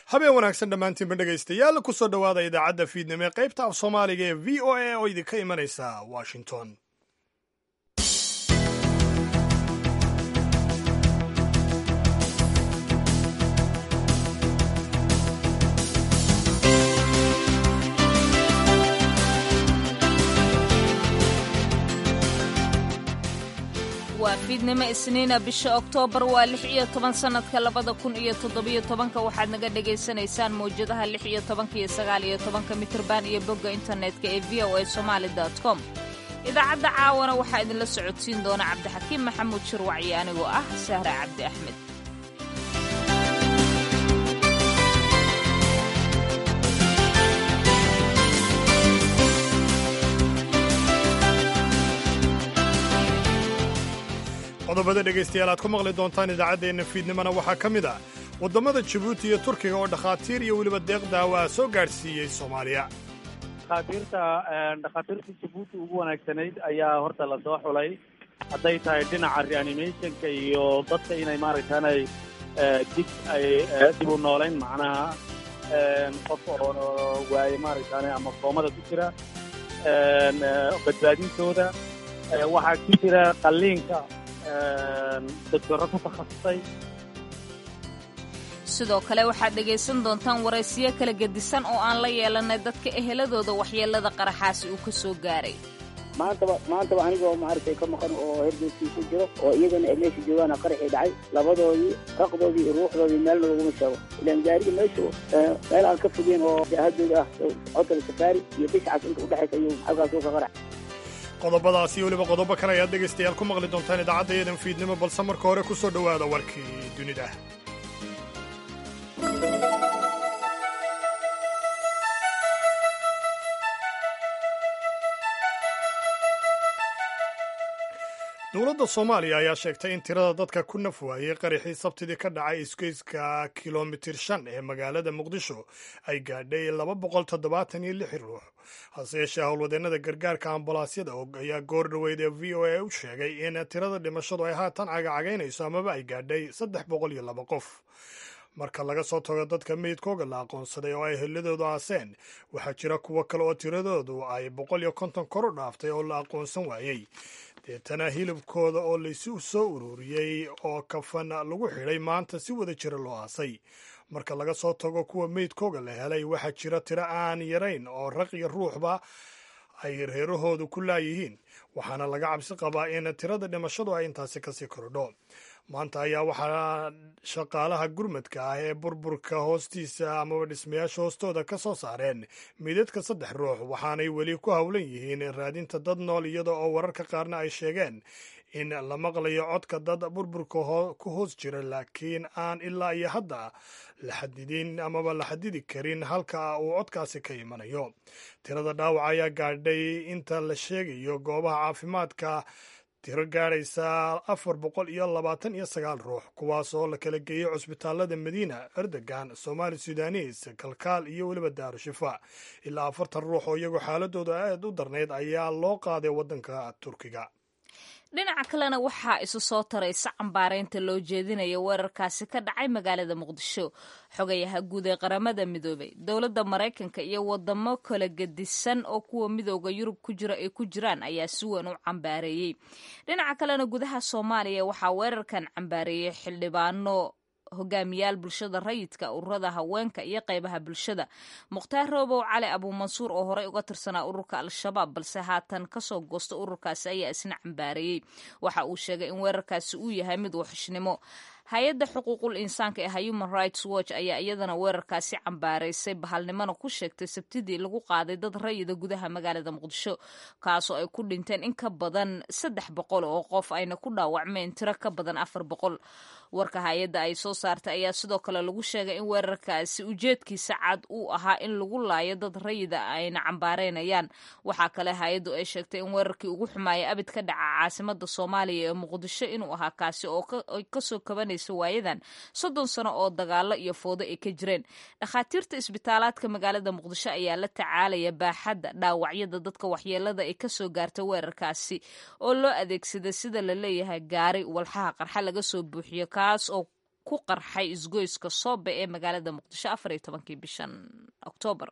habeen wanaagsan dhammaantiinba dhegaystayaal ku soo dhowaada idaacadda fiidnimo ee qaybta af soomaaliga ee v o a oo idinka imanaysa washington waa fiidnimo isniina bisha oktoobar waa lix iyo toban sannadka labada kun iyo toddobiyo tobanka waxaad naga dhagaysanaysaan mawjadaha lix iyo tobanka iyo sagaal iyo tobanka mitirban iyo bogga internetka ee v o a somaali com idaacadda caawana waxaa idinla socodsiin doona cabdixakiim maxamuud shirwacyo anigoo ah sahra cabdi axmed qodobada dhegaystayaal aad ku maqli doontaan idaacaddeenna fiidnimona waxaa ka mid ah waddamada jabuuti iyo turkiga oo dhakhaatiir iyo weliba deeq daawa soo gaadhsiiyey soomaaliya dhakhaatiirta dhakhaatiirta jabuuti ugu wanaagsanayd ayaa horta lasoo xulay hadday tahay dhinaca reanimationka iyo dadka inay maaragtaanay dig ay dib u noolayn macnaha qof oo waaye maaragtaane ama koomada ku jira badbaadintooda waxaa ku jira qalliinka doctoro ku takhasusay sidoo kale waxaad dhegaysan doontaan waraysiyo kala gedisan oo aan la yeelanay dadka eheladooda waxyeelada qaraxaasi uu ka soo gaaray maantaba maantaba anigoo maaragtay ka maqan oo herdoodkii ku jiro oo iyagana ay meesha joogaana qaraxii dhacay labadoodii raqdoodii iyo ruuxdoodii meelna laguma sheego ilaan gaariga meeshu meel aan ka fogeen oo jahadooda ah hotel safaari iyo bishcas inta udhexaysa ayuu halkaas uu ka qarax qodobadaas iyo weliba qodobo kale ayaad dhegaystayaal ku maqli doontaan idaacaddayadan fiidnimo balse marka hore ku soo dhowaada warkii dunida dowladda soomaaliya ayaa sheegtay in tirada dadka ku naf waayey qaraxii sabtidii ka dhacay isgoyska kilomitir shan ee magaalada muqdisho ay gaadhay laba boqol toddobaatan iyo lix ruux hase yeeshee howlwadeennada gargaarka ambalaasyada ayaa goor dhoweyd ee v o a u sheegay in tirada dhimashadu ay haatan cagacagaynayso amaba ay gaadhay saddex boqol iyo laba qof marka laga soo tago dadka meydkooga la aqoonsaday oo ay helladoodu aaseen waxaa jira kuwo kale oo tiradoodu ay boqol iyo konton kor u dhaaftay oo la aqoonsan waayey deetana hilibkooda oo laysu soo ururiyey oo kafan lagu xidhay maanta si wada jira loo aasay marka laga soo tago kuwa meydkooga la helay waxaa jira tiro aan yarayn oo raq iyo ruuxba ay reerahoodu ku laayihiin waxaana laga cabsi qabaa in tirada dhimashadu ay intaasi kasii kordho maanta ayaa waxaa shaqaalaha gurmadka ah ee burburka hoostiisa amaba dhismayaasha hoostooda ka soo saareen midadka saddex ruux waxaanay weli ku howlan yihiin raadinta dad nool iyada oo wararka qaarna ay sheegeen in la maqlayo codka dad burburka ku hoos jira laakiin aan ilaa iyo hadda la xadidin amaba la xadidi karin halka uu codkaasi ka imanayo tirada dhaawac ayaa gaadhay inta la sheegayo goobaha caafimaadka tiro gaadhaysa afar boqol iyo labaatan iyo sagaal ruux kuwaas oo la kala geeyey cusbitaalada madiina erdogan somaali sudanis kalkaal iyo weliba daarushifa ilaa afartan ruux oo iyagoo xaaladooda aad u darnayd ayaa loo qaaday waddanka turkiga dhinaca kalena waxaa isu soo taraysa cambaaraynta loo jeedinaya weerarkaasi ka dhacay magaalada muqdisho xogayaha guud ee qaramada midoobay dowladda maraykanka iyo wadamo kala gedisan oo kuwa midooda yurub ku jira ay ku jiraan ayaa si weyn u cambaareeyey dhinaca kalena gudaha soomaaliya waxaa weerarkan cambaareeyey xildhibaano hogaamiyaal bulshada rayidka ururada haweenka iyo qaybaha bulshada mukhtaar roobow cali abuumansuur oo horey uga tirsanaa ururka al-shabaab balse haatan kasoo goosta ururkaasi ayaa isna cambaareeyey waxa uu sheegay in weerarkaasi uu yahay mid waxishnimo hay-adda xuquuqul insaanka ee human rights watch ayaa iyadana weerarkaasi cambaaraysay bahalnimona ku sheegtay sabtidii lagu qaaday dad rayida gudaha magaalada muqdisho kaasoo ay ku dhinteen in ka badan saddex boqol oo qof ayna ku dhaawacmeen tiro ka badan afar boqol warka hay-adda ay soo saartay ayaa sidoo kale lagu sheegay in weerarkaasi ujeedkiisa cad uu ahaa in lagu laayo dad rayida ayna cambaareynayaan waxaa kale hay-addu ay sheegtay in weerarkii ugu xumaaya abid ka dhaca caasimada soomaaliya ee muqdisho inuu ahaa kaasi oo kasoo kabanaysa waayadan soddon sano oo dagaalo iyo foodo ay ka jireen dhakhaatiirta isbitaalaadka magaalada muqdisho ayaa la tacaalaya baaxadda dhaawacyada dadka waxyeelada ay kasoo gaartay weerarkaasi oo loo adeegsaday sida la leeyahay gaari walxaha qarxa laga soo buuxiyo kaas oo ku qarxay isgoyska soobe ee magaalada muqdisho afar iyo tobankii bishan oktoobar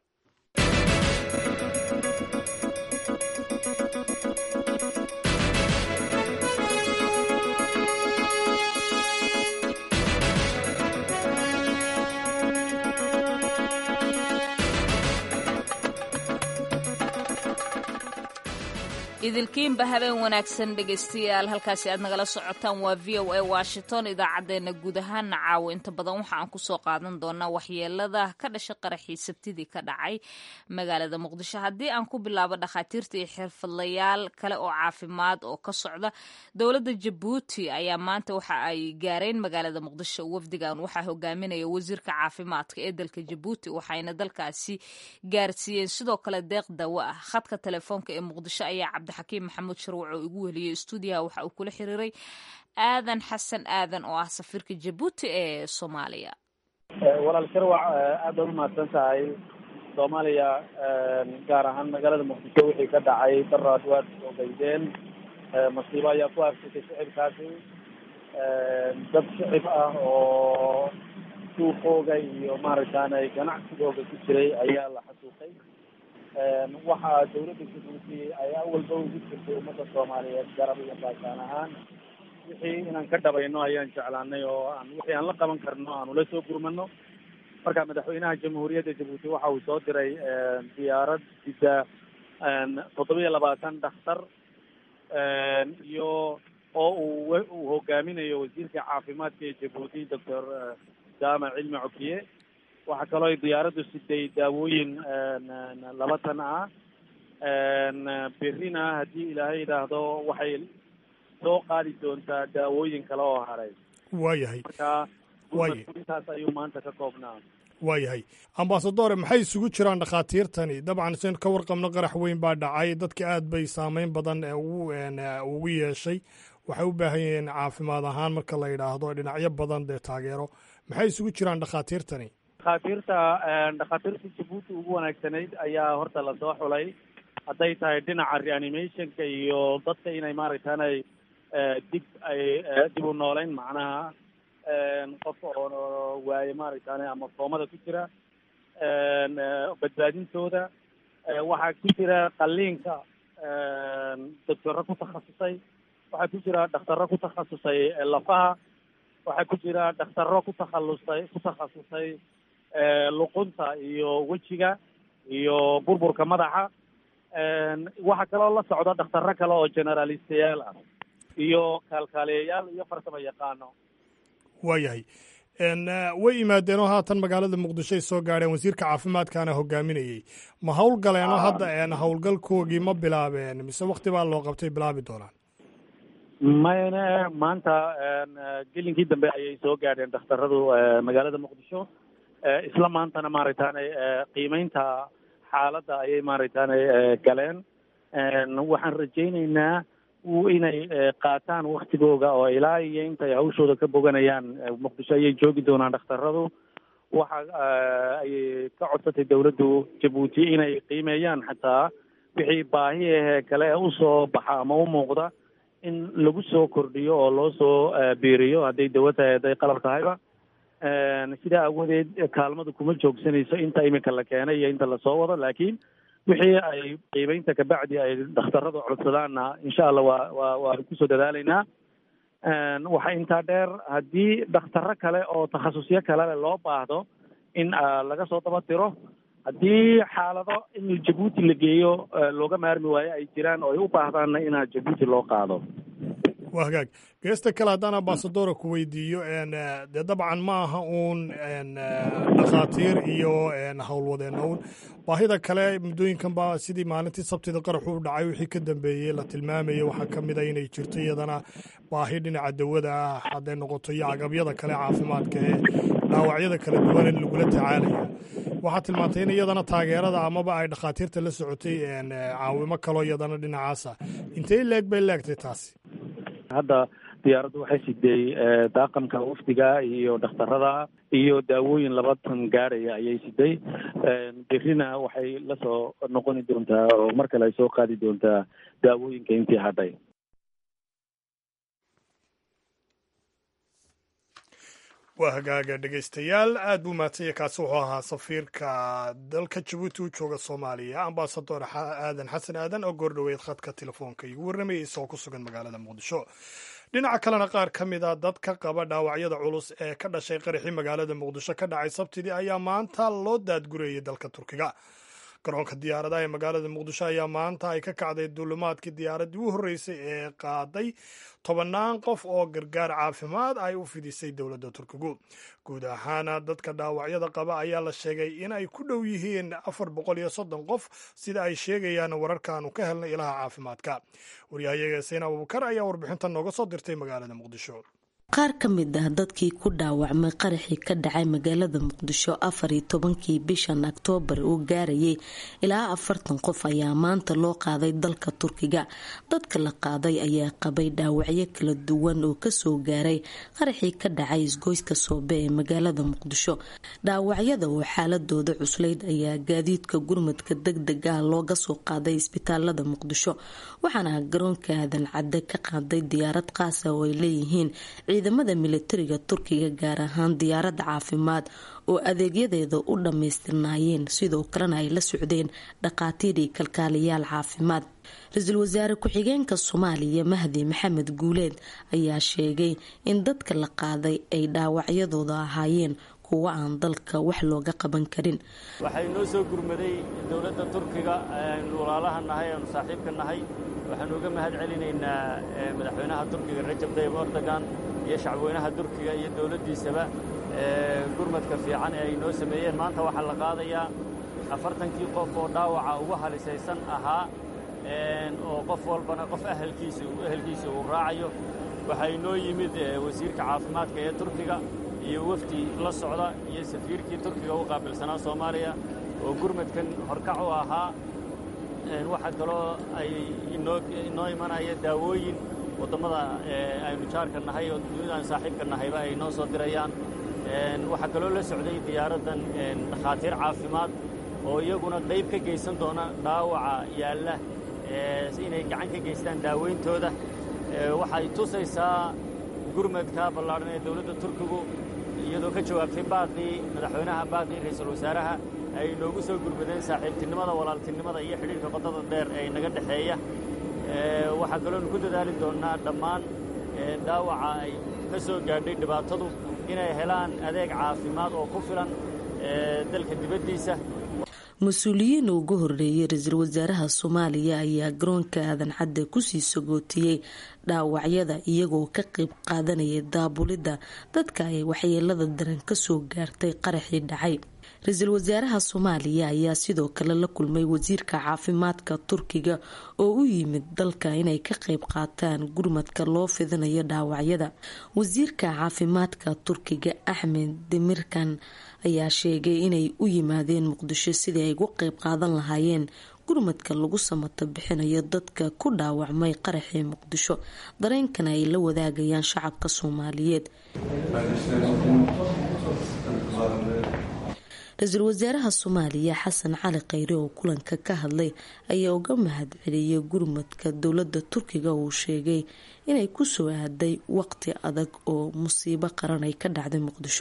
idilkiinba habeen wanaagsan dhegaystayaal halkaasi aad nagala socotaan waa v o a washington idaacaddeenna guud ahaana caawo inta badan waxa aan kusoo qaadan doonaa waxyeelada ka dhashay qaraxii sabtidii ka dhacay magaalada muqdisho haddii aan ku bilaabo dhakhaatiirta iyo xirfadlayaal kale oo caafimaad oo ka socda dowladda jabuuti ayaa maanta waxa ay gaareen magaalada muqdisho wafdigan waxaa hogaaminaya wasiirka caafimaadka ee dalka jabuuti waxayna dalkaasi gaarsiiyeen sidoo kale deeq dawo ah khadka telefoonka ee muqdisho ayaa cabdixakiim maxamuud sharwac oo igu weliyey stuudiyaha waxa uu kula xiriiray aadan xasan aadan oo ah safiirka jabuuti ee soomaaliya walaal sharwac aad baad umahadsan tahay soomaaliya gaar ahaan magaalada muqdisho wixii ka dhacay daraad waad ogeydeen masiibo ayaa ku arsatay shicibkaasi dad shicib ah oo suuqooga iyo maaragtaanay ganacsigooga ku jiray ayaa la xasuuqay waxaa dawladda jabuuti ay awalba ugu jirtay ummadda soomaaliyeed garab iyo baashaan ahaan wixii inaan ka dhabayno ayaan jeclaanay oo aan wixii aan la qaban karno aan ula soo gurmano marka madaxweynaha jamhuuriyadda jabuuti waxa uu soo diray diyaarad sida toddobiya labaatan dhakhtar iyo oo uu uu hogaaminayo wasiirka caafimaadka ee jabuuti doctor jaamac cilmi cokiye waxaa kaloo ay diyaaraddu siday daawooyin laba tan ah berrina haddii ilaahay yidhaahdo waxay soo qaadi doontaa daawooyin kale oo haray waayahay marka Waaye. intaas ayuu maanta ka koobnaa waayahay ambasadore maxay isugu jiraan dhakhaatiirtani dabcan sen ka warqabno qarax weyn baa dhacay dadka aad bay saameyn badan ee ugu een, ee, ugu yeeshay waxay u baahan yihiin caafimaad ahaan marka la yidhaahdo dhinacyo badan dee taageero maxay isugu jiraan dhakhaatiirtani dhakhaatiirta dhakhaatiirta jabuuti ugu wanaagsanayd ayaa horta lasoo xulay hadday tahay dhinaca reanimationka iyo dadka inay maaragtaanay dib ay dib u nooleyn macnaha qof oo waaye maaragtaane ama foomada ku jira badbaadintooda waxaa ku jira qalliinka doctorro ku takhasusay waxaa ku jira dhakhtarro ku takhasusay lafaha waxaa ku jira dhakhtarro ku takhalusay ku takhasusay luqunta iyo wejiga iyo burburka madaxa waxaa kaloo la socda dhakhtarro kale oo generalistayaal ah iyo kaalkaaliyayaal iyo farsamo yaqaano waayahay n way yimaadeen oo haatan magaalada muqdisho ay soo gaadheen wasiirka caafimaadkaana hogaaminayey ma howlgaleenoo hadda een howlgalkoogii ma bilaabeen mise wakti baa loo qabtay bilaabi doonaan mayne maanta gelinkii dambe ayay soo gaadheen dhakhtaradu magaalada muqdisho isla maantana maaragtaane qiimeynta xaaladda ayay maaragtaane galeen waxaan rajayneynaa inay qaataan waktigooga oo ilaa iyo intay hawshooda ka boganayaan muqdisho ayay joogi doonaan dhakhtaradu waxa ayay ka codsatay dawladdu jabuuti inay qiimeeyaan xataa wixii baahi ahee kale usoo baxa ama u muuqda in lagu soo kordhiyo oo loo soo biiriyo hadday dawo tahay hadday qalab tahayba sidaa awoodeed kaalmadu kuma joogsanayso inta iminka la keenay iyo inta lasoo wado laakiin wixii ay qiimeynta kabacdi ay dhakhtaradu codsadaanna insha allah waa waa waan kusoo dadaalaynaa waxaa intaa dheer haddii dhakhtarro kale oo takhasusyo kalele loo baahdo in laga soo daba diro haddii xaalado in jabuuti la geeyo looga maarmi waayo ay jiraan oo ay u baahdaanna inaa jabuuti loo qaado waa hagaag geesta kale haddaan ambasadora ku weydiiyo dee dabcan ma aha uun dhakhaatiir iyo howlwadeenna uun baahida kale muddooyinkan baa sidii maalintii sabtida qaraxu u dhacay wixii ka dambeeyey la tilmaamayay waxaa ka mid a inay jirto iyadana baahi dhinaca dawada ah hadday noqoto iyo agabyada kale caafimaadka ee dhaawacyada kala duwan in lagula tacaalaya waxaa tilmaantay in iyadana taageerada amaba ay dhakhaatiirta la socotay caawimo kaloo iyadana dhinacaasa intay leeg bay leegtay taasi hadda diyaaraddu waxay siday daaqamka wafdiga iyo dhakhtarada iyo daawooyin laba tan gaadhaya ayay siday berrina waxay la soo noqoni doontaa oo mar kale ay soo qaadi doontaa daawooyinka intii hadhay waa hagaaga dhegaystayaal aad buu mahadsanya kaasi wuxuu ahaa safiirka dalka jabuuti u jooga soomaaliya ambasador aadan xasan aadan oo goordhoweyd khadka telefoonka igu warramayay isagoo ku sugan magaalada muqdisho dhinaca kalena qaar ka mid a dadka qaba dhaawacyada culus ee ka dhashay qaraxii magaalada muqdisho ka dhacay sabtidii ayaa maanta loo daadgurayay dalka turkiga garoonka diyaaradaha ee magaalada muqdisho ayaa maanta ay ka kacday duulimaadkii diyaaraddii u horreysay ee qaaday tobannaan qof oo gargaar caafimaad ay u fidisay dowladda turkigu guud ahaana dadka dhaawacyada qaba ayaa la sheegay in ay ku dhow yihiin afar boqol iyo soddon qof sida ay sheegayaan wararkaanu ka helnay ilaha caafimaadka waryahayaga sayn abubakar ayaa warbixintan nooga soo dirtay magaalada muqdisho qaar ka mid ah dadkii ku dhaawacmay qaraxii ka dhacay magaalada muqdisho afar iyo tobankii bishan oktoobar uu gaarayay ilaa afartan qof ayaa maanta loo qaaday dalka turkiga dadka la qaaday ayaa qabay dhaawacyo kala duwan oo kasoo gaaray qaraxii ka dhacay isgoyska soobe ee magaalada muqdisho dhaawacyada oo xaaladooda cuslayd ayaa gaadiidka gurmadka deg deg ah looga soo qaaday isbitaalada muqdisho waxaana garoonka aadan cadde ka qaaday diyaarad qaasa oo ay leeyihiin ciidamada militariga turkiga gaar ahaan diyaaradda caafimaad oo adeegyadeeda u dhammaystirnaayeen sidoo kalena ay la socdeen dhaqaatiir iyo kalkaaliyaal caafimaad ra-iisul wasaare ku-xigeenka soomaaliya mahdi maxamed guuleed ayaa sheegay in dadka la qaaday ay dhaawacyadooda ahaayeen kuwa aan dalka wax looga qaban karin waxay noo soo gurmaday dowladda turkiga aynu walaalaha nahay aanu saaxiibka nahay waxaanu uga mahad celinaynaa madaxweynaha turkiga rajab tayyib erdogan iyo shacbweynaha turkiga iyo dowladdiisaba gurmadka fiican ee ay noo sameeyeen maanta waxaa la qaadayaa afartankii qof oo dhaawaca ugu halisaysan ahaa oo qof walbana qof ahalkiisa ehelkiisa uu raacayo waxaa inoo yimid wasiirka caafimaadka ee turkiga iyo wafdi la socda iyo safiirkii turkiga u qaabilsanaa soomaaliya oo gurmadkan horkac u ahaa waxaa kaloo ay inoo imanaya daawooyin wadammada aynu jaarka nahay oo dunida aan saaxiibka nahayba ay noo soo dirayaan waxaa kaloo la socday diyaaraddan dhakhaatiir caafimaad oo iyaguna qayb ka geysan doona dhaawaca yaalla inay gacan ka geystaan daaweyntooda waxay tusaysaa gurmadka ballaadhan ee dowladda turkigu iyadoo ka jawaabtay baaqii madaxweynaha baaqii ra-iisul wasaaraha ay noogu soo gurmadeen saaxiibtinimada walaaltinimada iyo xidhiirka qodada dheer ee naga dhexeeya waxaa kaloonu ku dadaali doonnaa dhammaan dhaawaca ay ka soo gaadhay dhibaatadu inay helaan adeeg caafimaad oo ku filan dalka dibaddiisa mas-uuliyiin ugu horeeyay ra-iisul wasaaraha soomaaliya ayaa garoonka aadan cadde kusii sagootiyey dhaawacyada iyagoo ka qayb qaadanayay daabulidda dadka ay waxyeelada daran kasoo gaartay qaraxii dhacay ra-iisul wasaaraha soomaaliya ayaa sidoo kale la kulmay wasiirka caafimaadka turkiga oo u yimid dalka inay ka qayb qaataan gurmadka loo fidinayo dhaawacyada wasiirka caafimaadka turkiga axmed demirkan ayaa sheegay inay u yimaadeen muqdisho sidii ay ugu qayb qaadan lahaayeen gurmadka lagu samato bixinayo dadka ku dhaawacmay qaraxii muqdisho dareenkana ay la wadaagayaan shacabka soomaaliyeed ra-iisul wasaaraha soomaaliya xasan cali khayre oo kulanka ka hadlay ayaa uga mahad celiyay gurmadka dowladda turkiga uu sheegay inay kusoo aaday waqti adag oo musiibo qaran ay ka dhacday muqdisho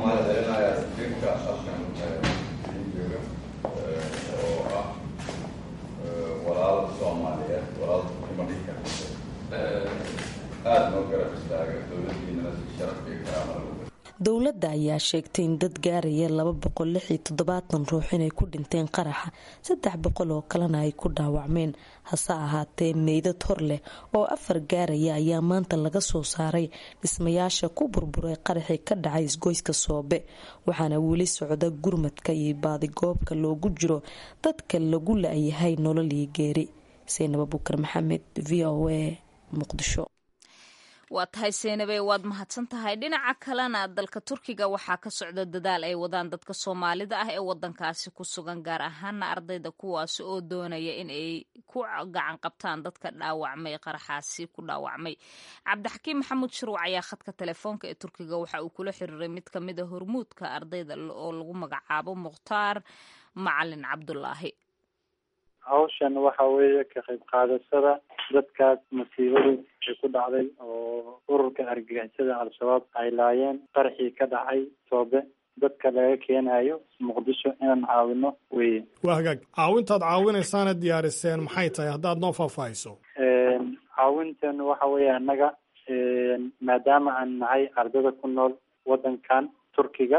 dowladda ayaa sheegtay in dad gaaraya laba boqol lix iyo toddobaatan ruux inay ku dhinteen qaraxa saddex boqol oo kalena ay ku dhaawacmeen hase ahaatee meydad hor leh oo afar gaaraya ayaa maanta laga soo saaray dhismayaasha ku burburay qaraxii ka dhacay isgoyska soobe waxaana weli socda gurmadka iyo baadigoobka loogu jiro dadka lagu la-yahay nolol iyo geeri saynab abukar maxamed v o a muqdisho waa tahay seynabe waad mahadsan tahay dhinaca kalena dalka turkiga waxaa ka socda dadaal ay wadaan dadka soomaalida ah ee wadankaasi ku sugan gaar ahaana ardayda kuwaasi oo doonaya in ay ku gacan qabtaan dadka dhaawacmay qaraxaasi ku dhaawacmay cabdixakiim maxamuud shuruuc ayaa khadka telefoonka ee turkiga waxa uu kula xiriiray mid ka mid a hormuudka ardayda oo lagu magacaabo mukhtaar macalin cabdulaahi hawshan waxa weeye ka qayb qaadashada dadkaas masiibadu ay ku dhacday oo ururka argagixisada al-shabaab ay laayeen qaraxii ka dhacay toobe dadka laga keenayo muqdisho inaan caawino weye waa hagaag caawintaad caawinaysaana diyaariseen maxay tahay haddaad noo faahfaahiso caawintan waxa weeye annaga maadaama aan nahay ardada ku nool waddankan turkiga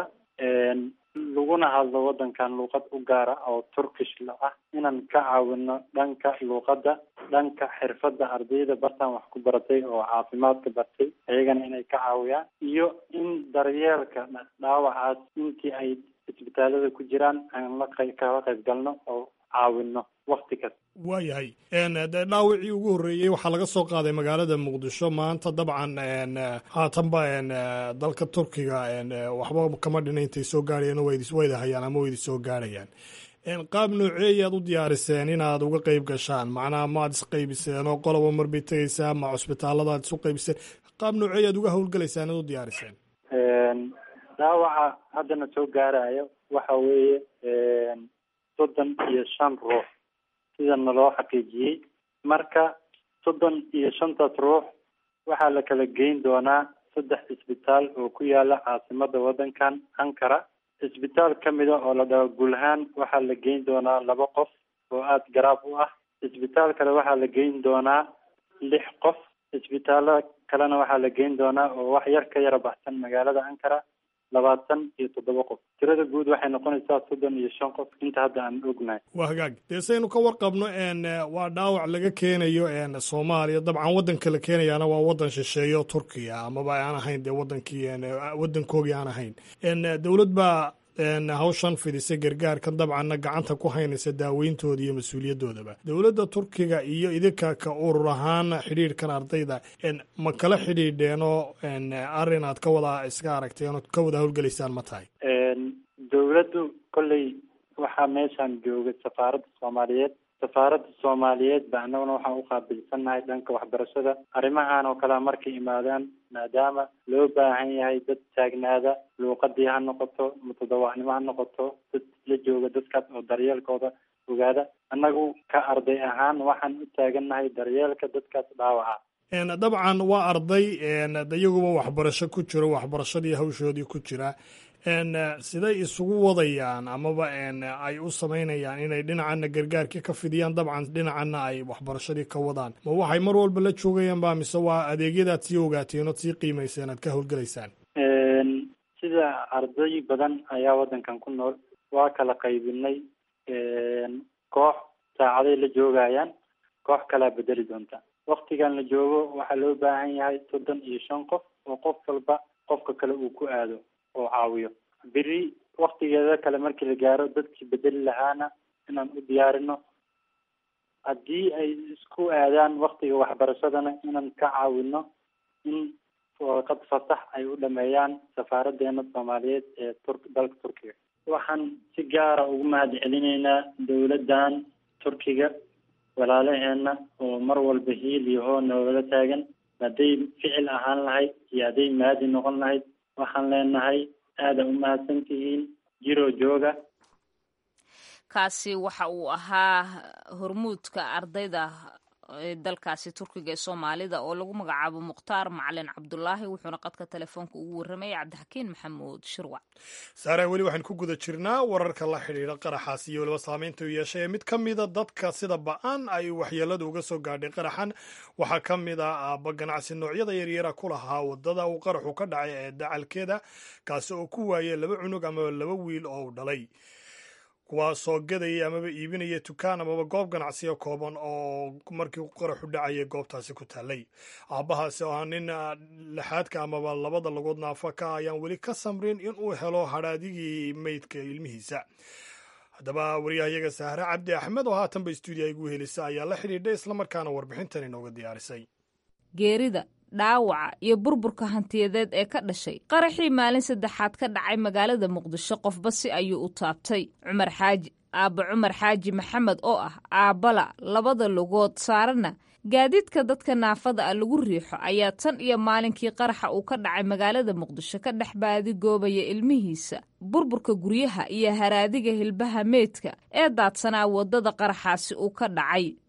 laguna hadlo waddankan luuqad u gaara oo turkish la ah inaan ka caawino dhanka luuqadda dhanka xirfadda ardayda bartaan wax ku baratay oo caafimaadka bartay iyagana inay ka caawiyaan iyo in daryeelka dhaawacaas intii ay isbitaalada ku jiraan aan la qay kala qayb galno oo caawino wakti kasta waayahay de dhaawacii ugu horreeyey waxaa laga soo qaaday magaalada muqdisho maanta dabcan haatanba dalka turkiga waxba kama dhina intay soo gaarayeen wayda hayaan ama waydi soo gaarayaan qaab nooceeyaad u diyaariseen inaad uga qeyb gashaan macnaha maad isqeybiseen oo qoloba marbay tegeysaa ma cusbitaalladaad isu qeybiseen qaab nooceeyaad uga howlgalaysaan inaad u diyaariseen dhaawaca haddana soo gaarayo waxa weeye soddon iyo shan ruux sidana loo xaqiijiyey marka soddon iyo shantaas ruux waxaa la kala geyn doonaa saddex isbitaal oo ku yaala caasimada waddankan ankara isbitaal ka mida oo la dhaho gulhaan waxaa la geyn doonaa laba qof oo aada garaab u ah isbitaal kale waxaa la geyn doonaa lix qof isbitaallo kalena waxaa la geyn doonaa oo wax yar ka yara baxsan magaalada ankara labaatan iyo toddoba qof tirada guud waxay noqonaysaa soddon iyo shan qof inta hadda aan ognahay waa hagaag dee saynu ka warqabno waa dhaawac laga keenayo soomaaliya dabcan waddanka la keenayaana waa waddan shisheeyo turkiya amaba aan ahayn dee wadankii waddankoogii aan ahayn dowlad baa hawshan fidisay gargaarkan dabcanna gacanta ku haynaysa daaweyntooda iyo mas-uuliyadoodaba dowladda turkiga iyo idinka ka urur ahaan xidhiirhkan ardayda ma kala xidhiidheenoo arrin aad ka wada iska aragteen ood ka wada howlgelaysaan ma tahay dowladdu kolley waxaa meeshaan joogay safaaradda soomaaliyeed safaaradda soomaaliyeed ba annaguna waxaan uqaabilsannahay dhanka waxbarashada arrimahan oo kalea markay imaadaan maadaama loo baahan yahay dad taagnaada luuqadii ha noqoto mutadawacnimo ha noqoto dad la jooga dadkaas oo daryeelkooda ogaada annagu ka arday ahaan waxaan u taagannahay daryeelka dadkaas dhaawaca dabcan waa arday iyaguba waxbarasho ku jiro waxbarashadii hawshoodii ku jira siday isugu wadayaan amaba ay u samaynayaan inay dhinacana gargaarkii ka fidiyaan dabcan dhinacana ay waxbarashadii ka wadaan ma waxay mar walba la joogayaan ba mise waa adeegyadaad sii ogaateen ood sii qiimayseen aad ka howlgelaysaan sida arday badan ayaa waddankan ku nool waa kala qaybinay koox saacaday la joogayaan koox kalaa bedeli doonta waktigan la joogo waxaa loo baahan yahay soddon iyo shan qof oo qof walba qofka kale uu ku aado oo caawiyo beri waktigeeda kale markii la gaaro dadkii bedeli lahaana inaan u diyaarino haddii ay isku aadaan waktiga waxbarashadana inaan ka caawino in warqad fasax ay u dhameeyaan safaaradeena soomaaliyeed ee tur dalka turkiga waxaan si gaara ugu mahad celinaynaa dowladdan turkiga walaalaheena oo mar walba hiil iyo hoo noogala taagan hadday ficil ahaan lahayd iyo hadday maadi noqon lahayd waxaan leenahay aada u mahadsan tihiin jiro jooga kaasi waxa uu ahaa hormuudka ardayda dalkaasi turkiga ee soomaalida oo lagu magacaabo mukhtaar macalin cabdulaahi wuxuuna qadka telefoonka ugu warramayay cabdixakiin maxamuud shirwac saare weli waxaan ku guda jirnaa wararka la xidhiidha qaraxaas iyo weliba saameynta u yeeshay ee mid ka mida dadka sida ba-an ay waxyeelada uga soo gaadhay qaraxan waxaa ka mid a aabba ganacsi noocyada yaryara ku lahaa wadada uu qaraxu ka dhacay ee dacalkeeda kaasi oo ku waayay laba cunug ama laba wiil oo u dhalay kuwaasoo gadayay amaba iibinaya dukaan amaba goob ganacsiyo kooban oo markii qaraxu dhacayay goobtaasi ku taallay aabbahaasi oo ah nin lixaadka amaba labada lagood naafa ka ayaan weli ka samrin in uu helo hadhaadigii meydka ilmihiisa haddaba wariyahayaga sahre cabdi axmed oo haatanba stuudiya igu helisa ayaa la xidhiidhay islamarkaana warbixintan inooga diyaarisay geerida dhaawaca iyo burburka hantiyadeed ee ka dhashay qaraxii maalin saddexaad ka dhacay magaalada muqdisho qofba si ayuu u taabtay cumar xaaji aabba cumar xaaji maxamed oo ah aabbala labada lugood saarana gaadiidka dadka naafada ah lagu riixo ayaa tan iyo maalinkii qaraxa uu ka dhacay magaalada muqdisho ka dhex baadigoobaya ilmihiisa burburka guryaha iyo haraadiga hilbaha meydka ee daadsanaa waddada qaraxaasi uu ka dhacay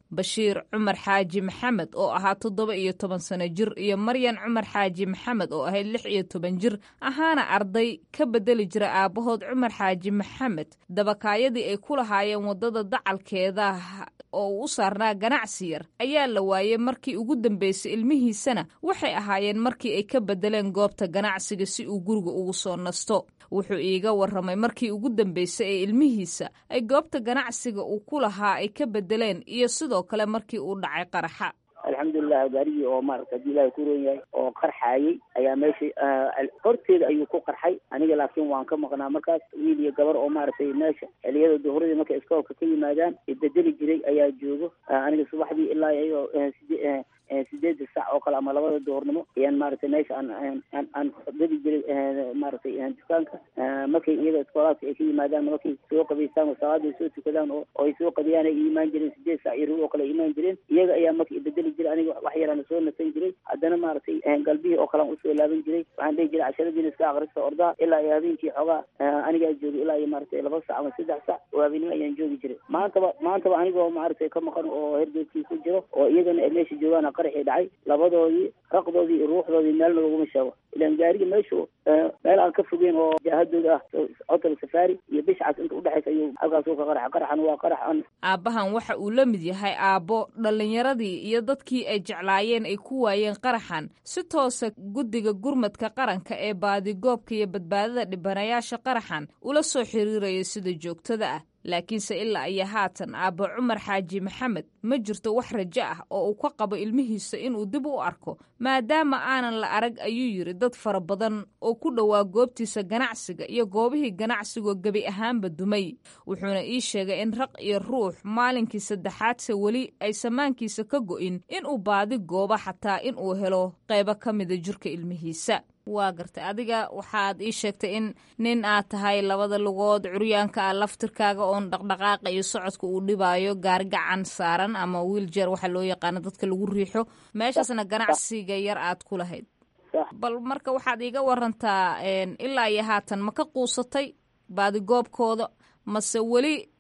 bashiir cumar xaaji maxamed oo ahaa toddoba iyo toban sano jir iyo maryan cumar xaaji maxamed oo ahayd lix iyo toban jir ahaana arday ka bedeli jira aabbahood cumar xaaji maxamed dabakaayadii ay ku lahaayeen waddada dacalkeeda oo uu u saarnaa ganacsi yar ayaa la waayey markii ugu dambeysay ilmihiisana waxay ahaayeen markii ay ka bedeleen goobta ganacsiga si uu guriga ugu soo nasto wuxuu iiga warramay markii ugu dambeysay ee ilmihiisa ay goobta ganacsiga uu ku lahaa ay ka bedeleen iyo sidoo kale markii uu dhacay qaraxa alxamdulilah gaarigii oo maarata haddii ilaahay ku roon yahay oo qarxaayey ayaa meesha horteeda ayuu ku qarxay aniga laakiin waan ka maqnaa markaas wiil iyo gabar oo maaragtay meesha xiliyada duhuradii markay iskoolka ka yimaadaan bedeli jiray ayaa joogo aniga subaxdii ilaa iyadoo side sideeda sac oo kale ama labada duhurnimo ayaan maaragtay meesha aan aan gadi jiray maaragtay dukaanka markay iyaga iskoolaadka ay ka yimaadaan markay soo qabaystaan oo salaada ay soo tukadaan oo ay soo qadiyaan ay imaan jireen sideed sac iyo rug oo kale ay imaan jireen iyaga ayaa marka bedeli jiray aniga wax yaraan soo nasan jiray haddana maaragtay galbihii oo kale aan usoo laaban jiray waxaan dhihi jiray casharadiina iska akrista ordaa ilaa iyo habeenkii xoogaa anigaa joogay ilaa iyo maaragtay laba sac ama saddex sac oo habeenimo ayaan joogi jiray maantaba maantaba anigoo maaragtay ka maqan oo hergeedkii ku jiro oo iyagana ay meesha joogaan qaraxii dhacay labadoodii raqdoodii iyo ruuxdoodii meelna laguma sheego ilaan gaariga meeshu meel aan ka fogeyn oo jaahadooda ah hotel safari iyo bishcas inta udhexaysa ayuu halkaasuu ka qaraxa qaraxan waa qarax an aabbahan waxa uu la mid yahay aabbo dhallinyaradii iyo dadkii ay jeclaayeen ay ku waayeen qaraxan si toosa guddiga gurmadka qaranka ee baadigoobka iyo badbaadada dhibanayaasha qaraxan ula soo xiriiraya sida joogtada ah laakiinse ilaa iyo haatan aabbo cumar xaaji maxamed ma jirto wax rajo ah oo uu ka qabo ilmihiisa inuu dib u arko maadaama aanan la arag ayuu yidhi dad fara badan oo ku dhowaa goobtiisa ganacsiga iyo goobihii ganacsigoo gebi ahaanba dumay wuxuuna ii sheegay in raq iyo ruux maalinkii saddexaadse weli ay samaankiisa ka go'in inuu baadi goobo xataa inuu helo qaybo ka mida jirka ilmihiisa waa gartay adiga waxaad ii sheegtay in nin aad tahay labada lugood curyaanka ah laftirkaaga oon dhaqdhaqaaqa iyo socodka uu dhibaayo gaari gacan saaran ama wiiljeer waxaa loo yaqaano dadka lagu riixo meeshaasna ganacsiga yar aad ku lahayd bal marka waxaad iiga warantaa ilaa iyo haatan ma ka quusatay baadigoobkooda mase weli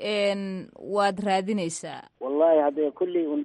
waad raadinaysaa wallahi hadda kulley un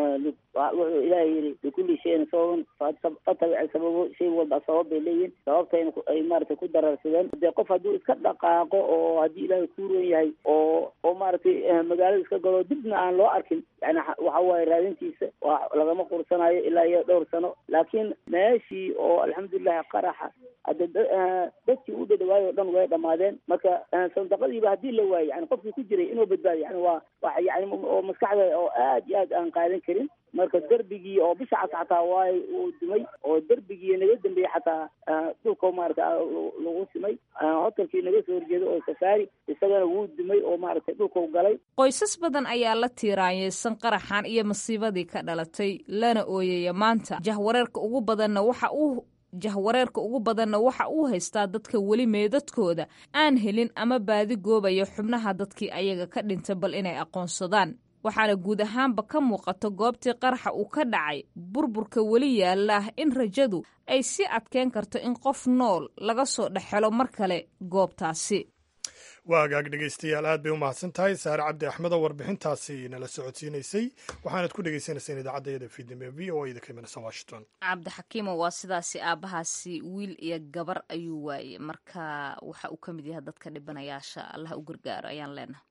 wuxuu ilaahay yidhi likulli shayin sababan fatabic sababo shay walba sabab bay leeyihin sababtayna ay maaragtay ku dararsadeen dee qof hadduu iska dhaqaaqo oo haddii ilaahay ku roon yahay oo oo maaragtay magaalada iska galo dibna aan loo arkin yani waxa waaye raadintiisa waa lagama qursanayo ilaa iyo dhowr sano laakiin meeshii oo alxamdulilahi qaraxa hadda dadkii u dhadhawaayo o dhan way dhamaadeen marka sandaqadiiba haddii la waayo yani qofkii ku jiray inuu badbaadiyo yani waa wa yani oo maskaxda oo aad iyo aad aan qaadan karin marka derbigii oo bisha cas xataa waay uu dumay oo derbigii naga dambeeyey xataa dhulka maarata lagu simay hotelkii naga soo horjeeda oo safaari isagana wuu dumay oo maaragtay dhulkau galay qoysas badan ayaa la tiiraanyeysan qaraxan iyo masiibadii ka dhalatay lana ooyaya maanta jahwareerka ugu badanna waxa uu jahwareerka ugu badanna waxa uu haystaa dadka weli meedadkooda aan helin ama baadi goobaya xubnaha dadkii ayaga ka dhintay bal inay aqoonsadaan waxaana guud ahaanba ka muuqato goobtii qaraxa uu ka dhacay burburka weli yaalla in rajadu ay sii adkeyn karto in qof nool laga soo dhexelo mar kale goobtaasi waa agaag dhegaystayaal aad bay u mahadsan tahay saare cabdi axmed oo warbixintaasi nala socodsiinaysay waxaanad ku dhegaysanayseen idaacadda yada fiidnimo ee v o a da ka imanaysa washington cabdixakiimo waa sidaasi aabbahaasi wiil iyo gabar ayuu waayey marka waxa uu ka mid yahay dadka dhibanayaasha allah u gargaaro ayaan leenahay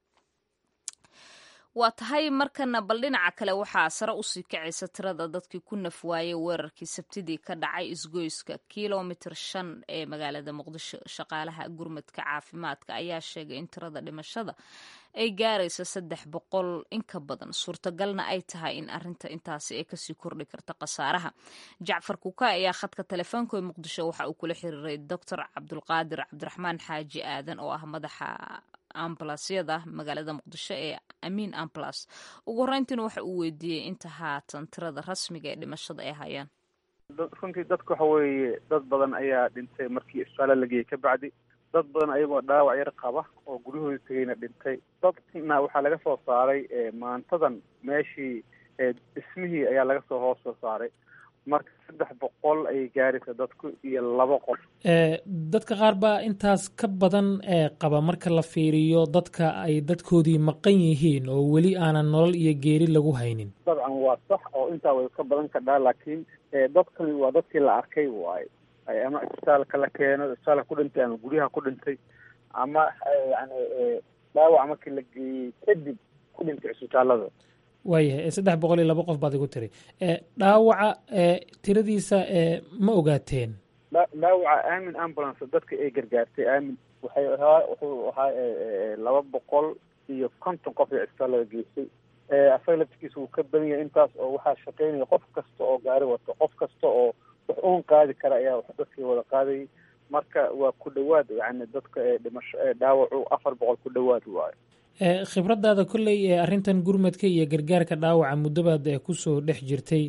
waa tahay markana bal dhinaca kale waxaa sare usii kacaysa tirada dadkii ku naf waayey weerarkii sabtidii ka dhacay isgoyska kilomitir shan ee magaalada muqdisho shaqaalaha gurmadka caafimaadka ayaa sheegay in tirada dhimashada ay gaaraysa saddex boqol in ka badan suurtagalna ay tahay in arinta intaasi ay kasii kordhi karta khasaaraha jacfar kuka ayaa khadka telefoonka ee muqdisho waxa uu kula xiriiray doctor cabdulqaadir cabdiraxmaan xaaji aadan oo ah madaxa ambulansyada magaalada muqdisho ee amiin ambulas ugu horeyntiina waxa uu weydiiyey inta haatan tirada rasmiga ee dhimashada ay hayaan runtii dadka waxa weeye dad badan ayaa dhintay markii isbitaala la geeyey ka bacdi dad badan ayagoo dhaawac yar qaba oo guryahooda tegayna dhintay dadna waxaa laga soo saaray maantadan meeshii dhismihii ayaa laga soo hoos soo saaray marka saddex boqol ayay gaaraysa dadku iyo laba qof dadka qaar baa intaas ka badan ee qaba marka la fiiriyo dadka ay dadkoodii maqan yihiin oo weli aanan nolol iyo geeri lagu haynin dabcan waa sax oo intaa way ka badan kadhaa laakiin dadkani waa dadkii la arkay waaye ama isbitaalka la keeno isbitaalka ku dhintay ama guryaha ku dhintay ama yani dhaawac markii la geeyey kadib ku dhintay isbitaalada waayahay saddex boqol iyo laba qof baad igu tiri dhaawaca tiradiisa ma ogaateen dhaawaca aamin ambulance dadka ay gargaartay aamin waxay ahaa wuxuu ahaa laba boqol iyo konton qof ee isbitaalada geysay asaga laftigiisa wuu ka badan yahay intaas oo waxaa shaqeynaya qof kasta oo gaari wato qof kasta oo wax uun qaadi kara ayaa dadkii wada qaadayay marka waa ku dhawaad yani dadka dhimasho dhaawacu afar boqol ku dhawaad waayo khibradaada kolley ee arrintan gurmadka iyo gargaarka dhaawaca muddobaad kusoo dhex jirtay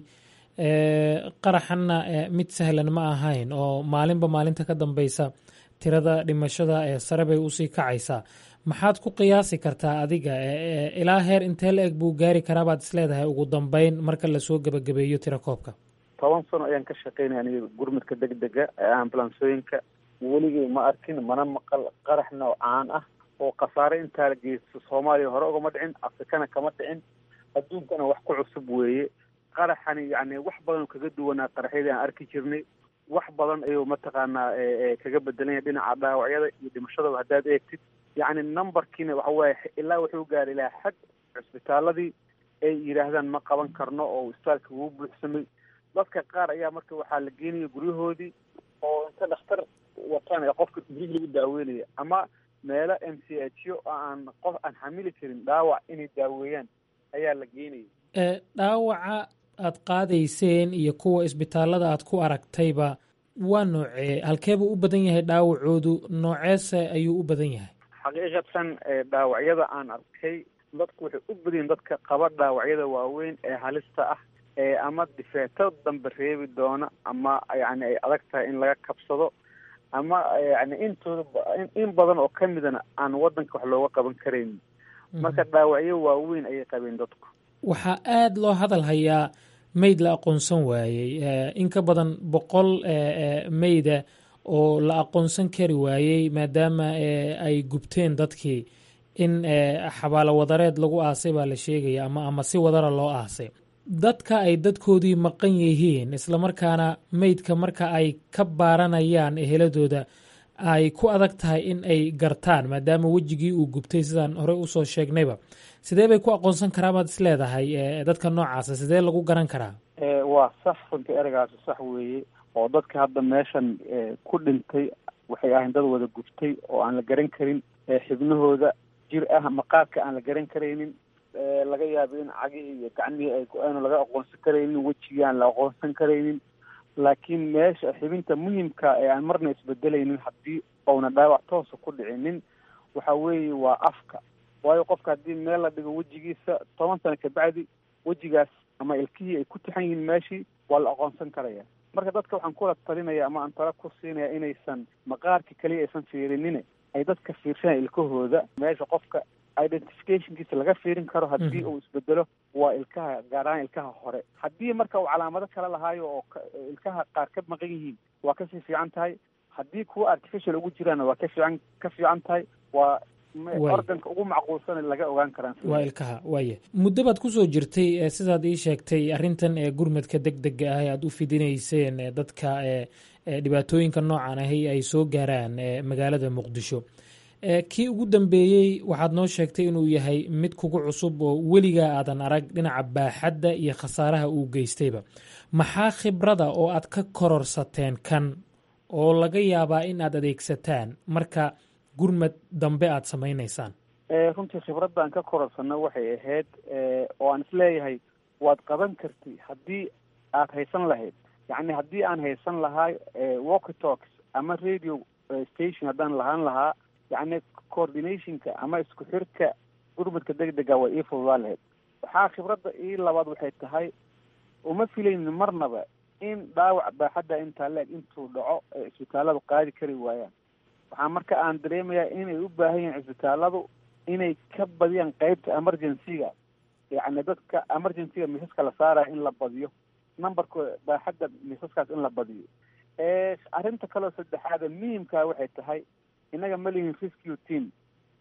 qaraxanna mid sahlan ma ahayn oo maalinba maalinta ka dambeysa tirada dhimashada ee sare bay usii kacaysaa maxaad ku qiyaasi kartaa adiga ilaa heer intee la eg buu gaari karaa baad isleedahay ugu dambeyn marka lasoo gebagabeeyo tira koobka toban sano ayaan ka shaqeynaya aniga gurmadka degdega ee ambulansooyinka weligay ma arkin mana maqal qarax noocaan ah oo khasaare intaa la geysto soomaaliya hore ugama dhicin afrikana kama dhicin adduunkana wax ku cusub weeye qaraxani yani wax badan kaga duwanaa qaraxyadii aan arki jirnay wax badan ayuu mataqaanaa kaga bedelanya dhinaca dhaawacyada iyo dhimashadaba haddaad eegtid yacni numberkiina waxa waaye ilaa wuxuu gaaray ilaa xag cisbitaaladii ay yidhaahdaan ma qaban karno oo isbitaalka wuu buuxsamay dadka qaar ayaa marka waxaa la geenaya guryahoodii oo inta dhakhtar wataan ee qofka gurigi lagu daaweynaya ama meelo m c h o aan qof aan xamili karin dhaawac inay daaweeyaan ayaa la geenaya dhaawaca aad qaadayseen iyo kuwa isbitaalada aad ku aragtayba waa noocee halkeebuu u badan yahay dhaawacoodu nooceese ayuu u badan yahay xaqiiqatan dhaawacyada aan arkay dadku waxay u badan yihin dadka qaba dhaawacyada waaweyn ee halista ah ee ama difeeto dambe reebi doona ama yani ay adag tahay in laga kabsado ama yani intooda in badan oo kamidana aan wadanka wax looga qaban karaynin marka dhaawacyo waaweyn ayay qabeen dadku waxaa aada loo hadal hayaa meyd la aqoonsan waayey in ka badan boqol meyda oo la aqoonsan kari waayey maadaama ay gubteen dadkii in xabaalo wadareed lagu aasay baa la sheegaya ama ama si wadara loo aasay dadka ay dadkoodii maqan yihiin islamarkaana meydka marka ay ka baaranayaan eheladooda ay ku adag tahay in ay gartaan maadaama wejigii uu gubtay sidaan horey usoo sheegnayba sidee bay ku aqoonsan karaa baad is leedahay dadka noocaasa sidee lagu garan karaa waa sax runtii ereygaasi sax weeye oo dadka hadda meeshan ku dhintay waxay ahayn dad wada gubtay oo aan la garan karin xibnahooda jir ah maqaarka aan la garan karaynin laga yaabo in cagihii iyo gacmihii ay go-aan laga aqoonsan karaynin wejigii aan la aqoonsan karaynin laakiin meesha xibinta muhimka ee aan marna isbedelaynin haddii ouna dhaawac toosa ku dhicinin waxa weeye waa afka waayo qofka haddii meel la dhigo wejigiisa toban sano kabacdi wejigaas ama ilkihii ay ku tixan yihiin meeshii waa la aqoonsan karaya marka dadka waxaan kula talinaya ama aan tala ku siinaya inaysan maqaarka keliya aysan fiirinin ay dadka fiirsanaya ilkahooda meesha qofka identificationkiisa laga fiirin karo haddii uu isbedelo waa ilkaha gaar ahaan ilkaha hore haddii marka uu calaamado kale lahaayo oo ilkaha qaar ka maqan yihiin waa kasii fiican tahay haddii kuwa artificial ugu jiraana waa ka fiican ka fiican tahay waa organka ugu macquulsan laga ogaan karaan waa ilkaha waaya muddo baad kusoo jirtay sidaad ii sheegtay arrintan ee gurmadka deg dega ah ee aada u fidinayseen dadka dhibaatooyinka noocan ahi ay soo gaaraan magaalada muqdisho kii ugu dambeeyey waxaad noo sheegtay inuu yahay mid kugu cusub oo weligaa aadan arag dhinaca baaxadda iyo khasaaraha uu geystayba maxaa khibrada oo aad ka kororsateen kan oo laga yaabaa in aad adeegsataan marka gurmad dambe aada samaynaysaan runtii khibradda aan ka kororsano waxay ahayd oo aan isleeyahay waad qaban karti haddii aad haysan lahayd yacni haddii aan haysan lahaa walky talks ama radio station haddaan lahaan lahaa yacni coordinationka ama isku xirka gurmadka deg dega way ii fududaa lahayd waxaa khibradda ii labaad waxay tahay uma filaynin marnaba in dhaawac baaxadda intaa la-eg intuu dhaco ee isbitaaladu qaadi kari waayaan waxaa marka aan dareemayaa inay u baahan yihiin cisbitaaladu inay ka badiyaan qeybta emergency-ga yacni dadka emergency-ga misaska la saaraya in la badiyo numberka baaxadda miisaskaas in la badiyo arrinta kaleo saddexaada muhimkaa waxay tahay innaga ma lihin rescue team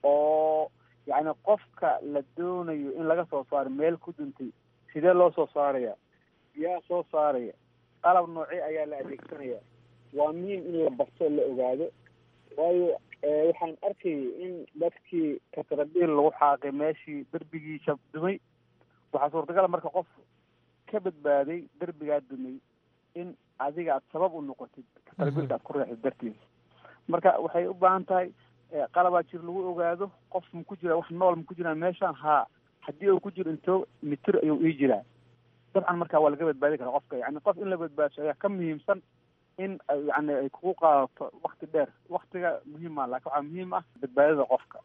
oo yacni qofka la doonayo in laga soo saaro meel ku duntay sidee loo soo saaraya yaa soo saaraya qalab noocee ayaa la adeegsanaya waa muhiim in la barto la ogaado waayo waxaan arkayay in dadkii katrabiil lagu xaaqay meeshii derbigii shab dumay waxaa suurtagala marka qof ka badbaaday derbigaa dumay in adiga aad sabab u noqotid katrabiilka aad ku reexid dartiisa marka waxay u baahan tahay qalabaa jir lagu ogaado qof ma ku jira wax nool ma ku jiraan meeshaan haa haddii uu ku jiro intoo mitir ayuu ii jiraa dabcan marka waa laga badbaadi karaa qofka yani qof in la badbaadso ayaa ka muhiimsan in yani ay kugu qaadato wakti dheer waktiga muhiima laakiin waxaa muhiim ah badbaadada qofka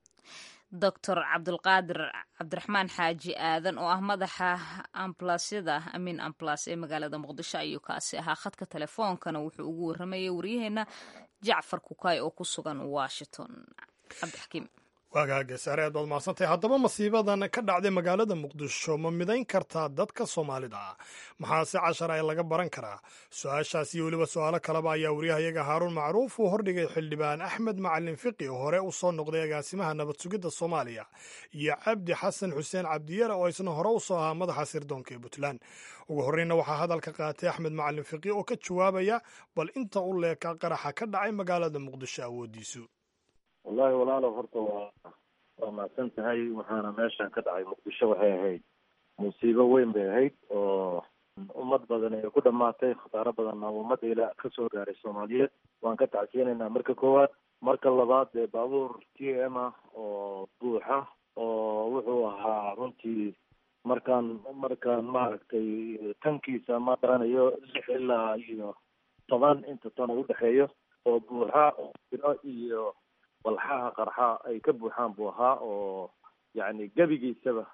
doctor cabdulqaadir cabdiraxmaan xaaji aadan oo ah madaxa ambulansyada amiin ambulas ee magaalada muqdisho ayuu kaasi ahaa khadka telefoonkana wuxuu ugu waramayay waryaheena jacfar kukaay oo ku sugan washington cabdixakiim waagaage saare aad baad mahadsantahay haddaba masiibadan ka dhacday magaalada muqdisho ma midayn kartaa dadka soomaalida ah maxaase cashar ay laga baran karaa su-aashaas iyo weliba su-aalo kaleba ayaa wariyahayaga haaruun macruuf uu hordhigay xildhibaan axmed macalin fiqi oo hore u soo noqday agaasimaha nabad sugidda soomaaliya iyo cabdi xasan xuseen cabdiyare oo isna hore u soo ahaa madaxa sirdoonka ee puntland ugu horreynna waxaa hadalka qaatay axmed macalin fiqi oo ka jawaabaya bal inta u leeka qaraxa ka dhacay magaalada muqdisho awoodiisu wallahi walaalo horta waa waa mahadsan tahay waxaana meeshan ka dhacay muqdisho waxay ahayd musiibo weyn bay ahayd oo ummad badan ay ku dhamaatay khasaaro badanna ummadda ilaa ka soo gaaray soomaaliyeed waan ka tacsiyanaynaa marka koowaad marka labaad dee baabuur t m ah oo buuxa oo wuxuu ahaa runtii markaan markaan maaragtay tankiisa ma garanayo lix ilaa iyo toban inta tan u dhexeeyo oo buuxa biro iyo walxaha qarxa ay ka buuxaan buu ahaa oo yacni gebigiisaba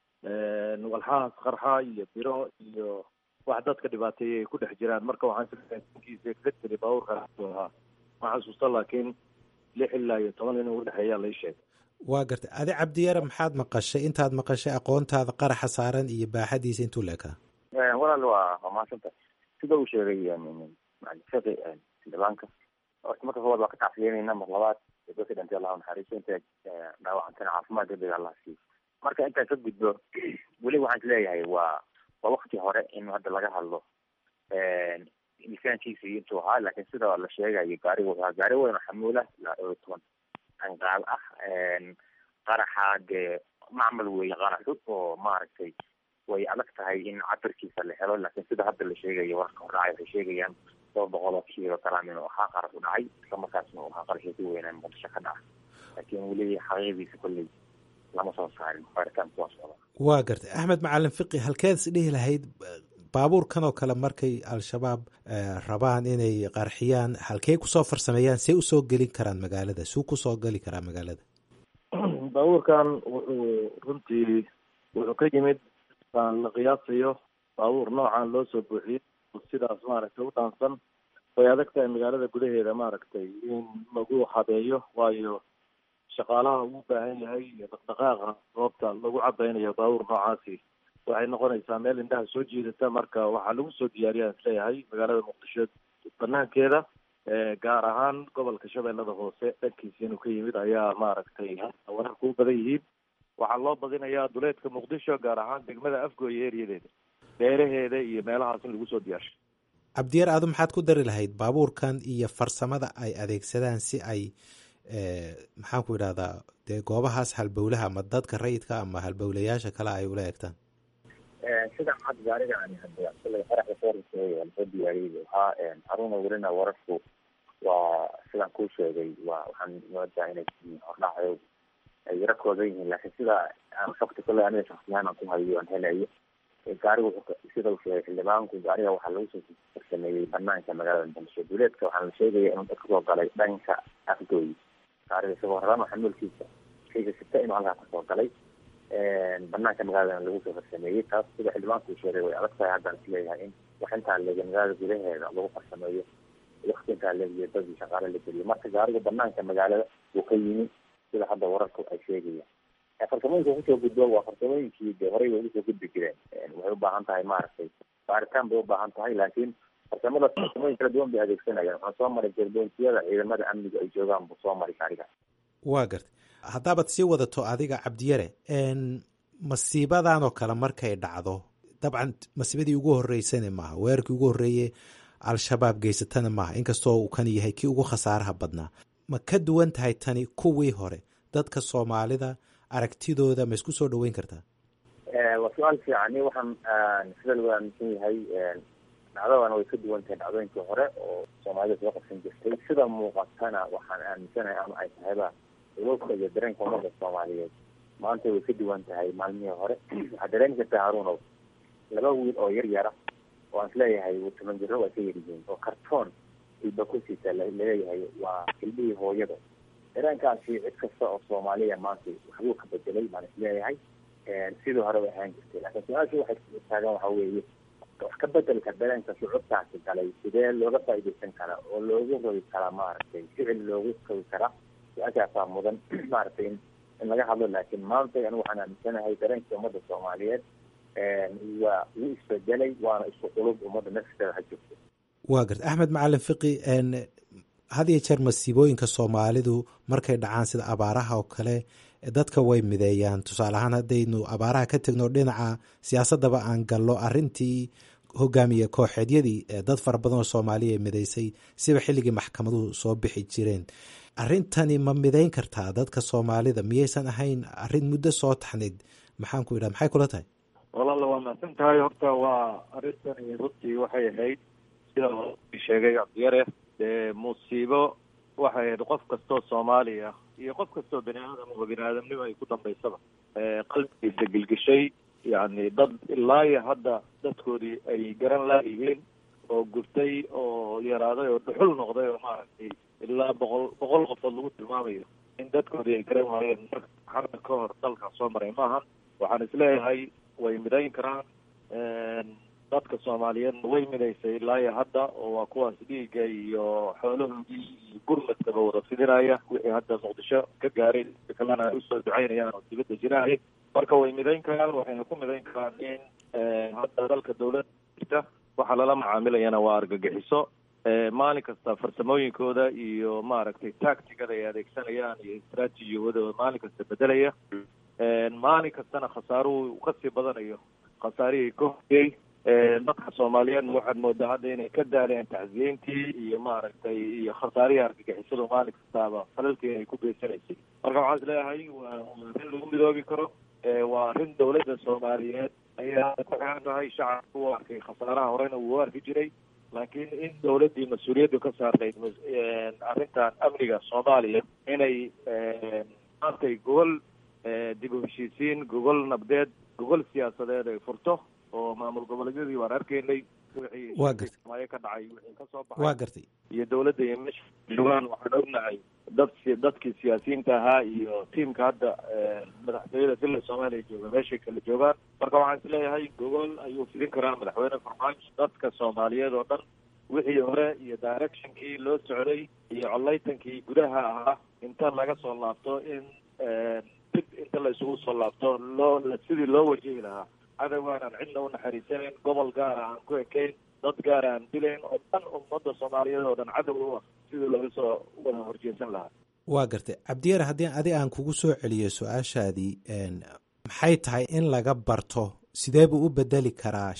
walxahaas qarxa iyo biro iyo wax dadka dhibaateeyay ay ku dhex jiraan marka waxaan sikiisa kaga tiri baabuurkaas buu ahaa ma xasuusta laakiin lix ilaa iyo toban in u dhexeeyaa lai sheegay waa gartay adi cabdiyare maxaad maqashay intaad maqashay aqoontaada qaraxa saaran iyo baaxadiisa intuu leekaa walaal waa waa mahadsanta sida uu sheegay fiqi xildhibaanka horta marka koowaad waa ka tacsiyeynayna mar labaad dadka dhintay allahu naxariiso inta dhaawacantana caafimaad degdeg allah siiyo marka intaan ka gudbo weli waxaan isleeyahay waa waa wakti hore in hadda laga hadlo miisaankiisa iyo intuu ahaa laakiin sida la sheegayo gaariga wuxuu ahaa gaari weyn oo xamuulah ilaa dhowr iyo toban anqaal ah qaraxa dee macmal weeye qaraxu oo maaragtay way adag tahay in cabirkiisa la helo laakiin sida hadda la sheegayo warka hordhacay waxay sheegayaan toba boqol oo kiilo garam inuu ahaa qarax u dhacay isla markaasna uu ahaa qaraxii ku weynaa muqdisho ka dhaca laakiin weli xaqiiqdiisa kolley lama soo saarin baaritaanku waa socda waa gartay axmed macalin fiqi halkeed is dhihi lahayd baabuurkan oo kale markay al-shabaab rabaan inay qarxiyaan halkey kusoo farsameeyaan see usoo gelin karaan magaalada suu kusoo geli karaa magaalada baabuurkan wuxuu runtii wuxuu ka yimid aan la qiyaasayo baabuur noocan loo soo buuxiyey sidaas maaragtay u dhaansan way adag tahay magaalada gudaheeda maaragtay in lagu habeeyo waayo shaqaalaha uu baahan yahay iyo dhaqdhaqaaqa goobta lagu cadaynayo baabuur noocaasi waxay noqonaysaa meel indhaha soo jiidata marka waxaa lagu soo diyaariyaan isleeyahay magaalada muqdisho banaankeeda gaar ahaan gobolka shabeellada hoose dhankiisa inuu ka yimid ayaa maaragtay wararka u badan yihiin waxaa loo badinayaa duleedka muqdisho gaar ahaan degmada afgooye eriyadeeda beeraheeda iyo meelahaas in lagu soo diyaarsho cabdiyar adu maxaad ku dari lahayd baabuurkan iyo farsamada ay adeegsadaan si ay maxaan ku idhahdaa dee goobahaas halbowlaha ama dadka rayidka ama halbowlayaasha kale ay ula egtaan sidan hadda gaariga ani hadda shalay qaraxda soorisay waa lasoo diyaariyey waxaa haruna welina wararku waa sidaan kuu sheegay waa waxaan moodaa inay hordhacayo ay yaro koodan yihiin laakiin sida aan xogta kale aniga shaksiyahaan aan ku hayo aan helayo gaariga wuxuu sida uu sheegay xildhibaanku gaariga waxaa lagu soo farsameeyey banaanka magaalada muqdisho duleedka waxaa la sheegaya inuu dadka soo galay dhanka afgooy gaariga isagoo rarama xamuulkiisa shayga sita inuu halkaa kasoo galay banaanka magaaladana lagu soo farsameeyey taas sida xildhibaanku uu sheegay way adag tahay haddaan isleeyahay in wax intaa leega magaalada gudaheeda lagu farsameeyo wakti intaa leegiyo dadii shaqaale la geliyo marka gaariga banaanka magaalada uu ka yimi sida hadda wararku ay sheegayaan farsamooyinka kusoo gudbo waa farsamooyinkii de horey way usoo gudbi jireen waxay ubaahan tahay maaragtay baaritaan bay u baahan tahay laakiin farsamada farsamooyin kala duwan bay adeegsanayaan waxaan soo maray jerboontiyada ciidamada amniga ay joogaan buu soo maray gaariga waa gartay haddaabaad sii wadato adiga cabdiyare masiibadan oo kale markay dhacdo dabcan masiibadii ugu horeysana maaha weerarkii ugu horreeye al-shabaab geysatana maaha inkastoo uu kan yahay kii ugu khasaaraha badnaa ma ka duwan tahay tani kuwii hore dadka soomaalida aragtidooda ma isku soo dhaweyn kartaa waa su-aal fiican waxaan sida lagu aaminsan yahay dhacdadana way ka duwan tahay dhacdooyinkii hore oo soomaalida soo qabsan jirtay sida muuqatana waxaan aaminsanahay ama ay tahayba ulubka iyo dareenka ummadda soomaaliyeed maanta way ka duwan tahay maalmihii hore waxaa dareemi kartaa haruunow laba wiil oo yar yara oo aan isleeyahay toban jiro waa ka yaryihiin oo kartoon ilba kusiisa laleeyahay waa ilmihii hooyada dareenkaasi cid kasta oo soomaaliya maanta waxbuu ka bedelay baan isleeyahay sidii hore way ahaan jirtay laakiin su-aashu waxay taagan waxa weeye wax ka bedelka dareenka shucuurtaasi galay sidee looga faaidaysan karaa oo loogu rogi karaa maaragtay ficil loogu rogi karaa su-aashaasaa mudan maaragtay in in laga hadlo laakiin maanta anigu waxaan aaminsanahay dareenkii ummadda soomaaliyeed waa wuu isbedelay waana isku qulub ummadda nafteeda ha jirto waa garta axmed macalin fiqi had iyo jeer masiibooyinka soomaalidu markay dhacaan sida abaaraha oo kale dadka way mideeyaan tusaale ahaan haddaynu abaaraha ka tegno dhinaca siyaasadaba aan gallo arintii hogaamiye kooxeedyadii dad fara badan oo soomaaliya mideysay siba xilligii maxkamaduhu soo bixi jireen arintani ma mideyn kartaa dadka soomaalida miyaysan ahayn arin muddo soo taxnayd maxaan ku idhaha maxay kula tahay walaala waa mahadsan tahay horta waa arrintani runtii waxay ahayd sida sheegay cabdiyare dee musiibo waxay ahayd qof kastoo soomaaliya iyo qof kastoo bani aadam oo bani aadamnimo ay ku dambaysaba qalbigiisa gelgeshay yacni dad ilaa iyo hadda dadkoodii ay garan laayihiin oo gurtay oo yaraaday oo dhuxul noqday oo maaragtay ilaa boqol boqol qofood lagu tilmaamayo in dadkoodii ay garan waayeen marka xarda ka hor dalka soo maray maahan waxaan isleeyahay way midayn karaan dadka soomaaliyeedna way midaysay ilaa iyo hadda oo waa kuwaas dhiigga iyo xoolahoodii iyo gurmadkaba wada fidinaya wixii hadda muqdisho ka gaaray kalena ay usoo ducaynayaan oo dibadda jiraay marka way midayn karaan waxayna ku midayn karaan in hadda dalka dawladda jirta waxaa lala macaamilayana waa argagixiso maalin kasta farsamooyinkooda iyo maaragtay tactigada ay adeegsanayaan iyo istraatijiyawadooda maalin kasta bedelaya maalin kastana khasaaruhu kasii badanayo khasaarihii ka horeyey dadka soomaaliyeedna waxaad moodaa hadda inay ka daaleen tacsiyeyntii iyo maaragtay iyo khasaarihii argagixisadu maalin kastaaba falalkii ay ku geysanaysay marka waxaan is leeyahay waa arrin lagu midoobi karo waa arrin dawladda soomaaliyeed ayaa ku xiran tahay shacabka u arkay khasaaraha horena wuu arki jiray laakiin in dawladdii mas-uuliyaddu ka saarnayd arrintan amniga soomaaliya inay maantay gogol dib u heshiisiin gogol nabdeed gogol siyaasadeed ay furto oo maamul goboleedyadii waan arkaynay waa gartay ka dhacay wixii kasoo waa gartay iyo dawladda iyo meesha joogaan waxaan ognahay dad dadkii siyaasiyiinta ahaa iyo tiimka hadda madaxtooyada villa soomaaliya jooga meeshay kala joogaan marka waxaan isleeyahay gogol ayuu fidin karaa madaxweyne farmaajo dadka soomaaliyeed oo dhan wixii hore iyo directionkii loo socday iyo collaytankii gudaha ahaa inta laga soo laabto in dib inta la isugu soo laabto loo sidii loo wajihi lahaa cadowgaan aan cidna u naxariisanayn gobol gaara aan ku ekayn dad gaara aan dilayn oo dhan ummadda soomaaliyeed oo dhan cadow u ah sidii laga soo wada horjeesan lahaa waa gartay cabdiyare haddii adi aan kugu soo celiyo su-aashaadii maxay tahay in laga barto sidee buu u bedeli karaa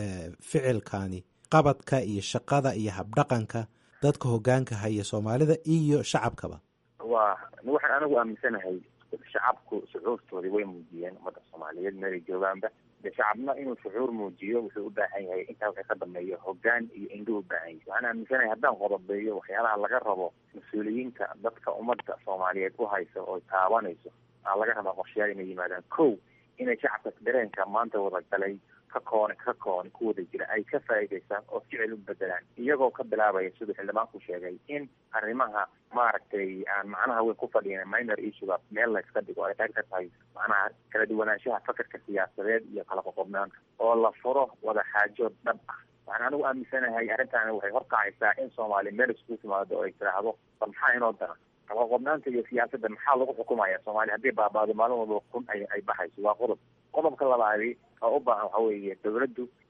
ficilkani qabadka iyo shaqada iyo habdhaqanka dadka hogaanka haya soomaalida iyo shacabkaba waa waxaan anigu aaminsanahay shacabku shucuurtoodii way muujiyeen ummadda soomaaliyeed meelay joogaanba de shacabna inuu shucuur muujiyo wuxuu u baahan yahay intaa waxay ka dambeeyo hogaan iyo indhuu u baahan yahay waxaan aaminsanahay haddaan qodobeeyo waxyaalaha laga rabo mas-uuliyiinta dadka ummadda soomaaliyeed u haysa oo taabanayso aa laga rabaa qorshayaal inay yimaadaan kow inay shacabka dareenka maanta wada galay ka koone ka koone ku wada jira ay ka faa'iidaystaan oo ficil u bedelaan iyagoo ka bilaabaya siduu xildhibaanku sheegay in arrimaha maaragtay aan macnaha weyn ku fadhiyan minor issuega meel la iska dhigo ay qayb ka tahay macnaha kala duwanaanshaha fakarka siyaasadeed iyo kala qoqobnaanta oo la furo wada xaajood dhab ah waxaan anigu aaminsanahay arrintaani waxay horkacaysaa in soomaaliya meel iskugu timaado oo ay tiraahdo bal maxaa inoo dana qalaqobnaanta iyo siyaasadda maxaa lagu xukumaya soomaaliya haddii baabaado maalin walba kun ay ay baxayso waa qodob qodobka labaadi oo u baahan waxa weeye dawladdu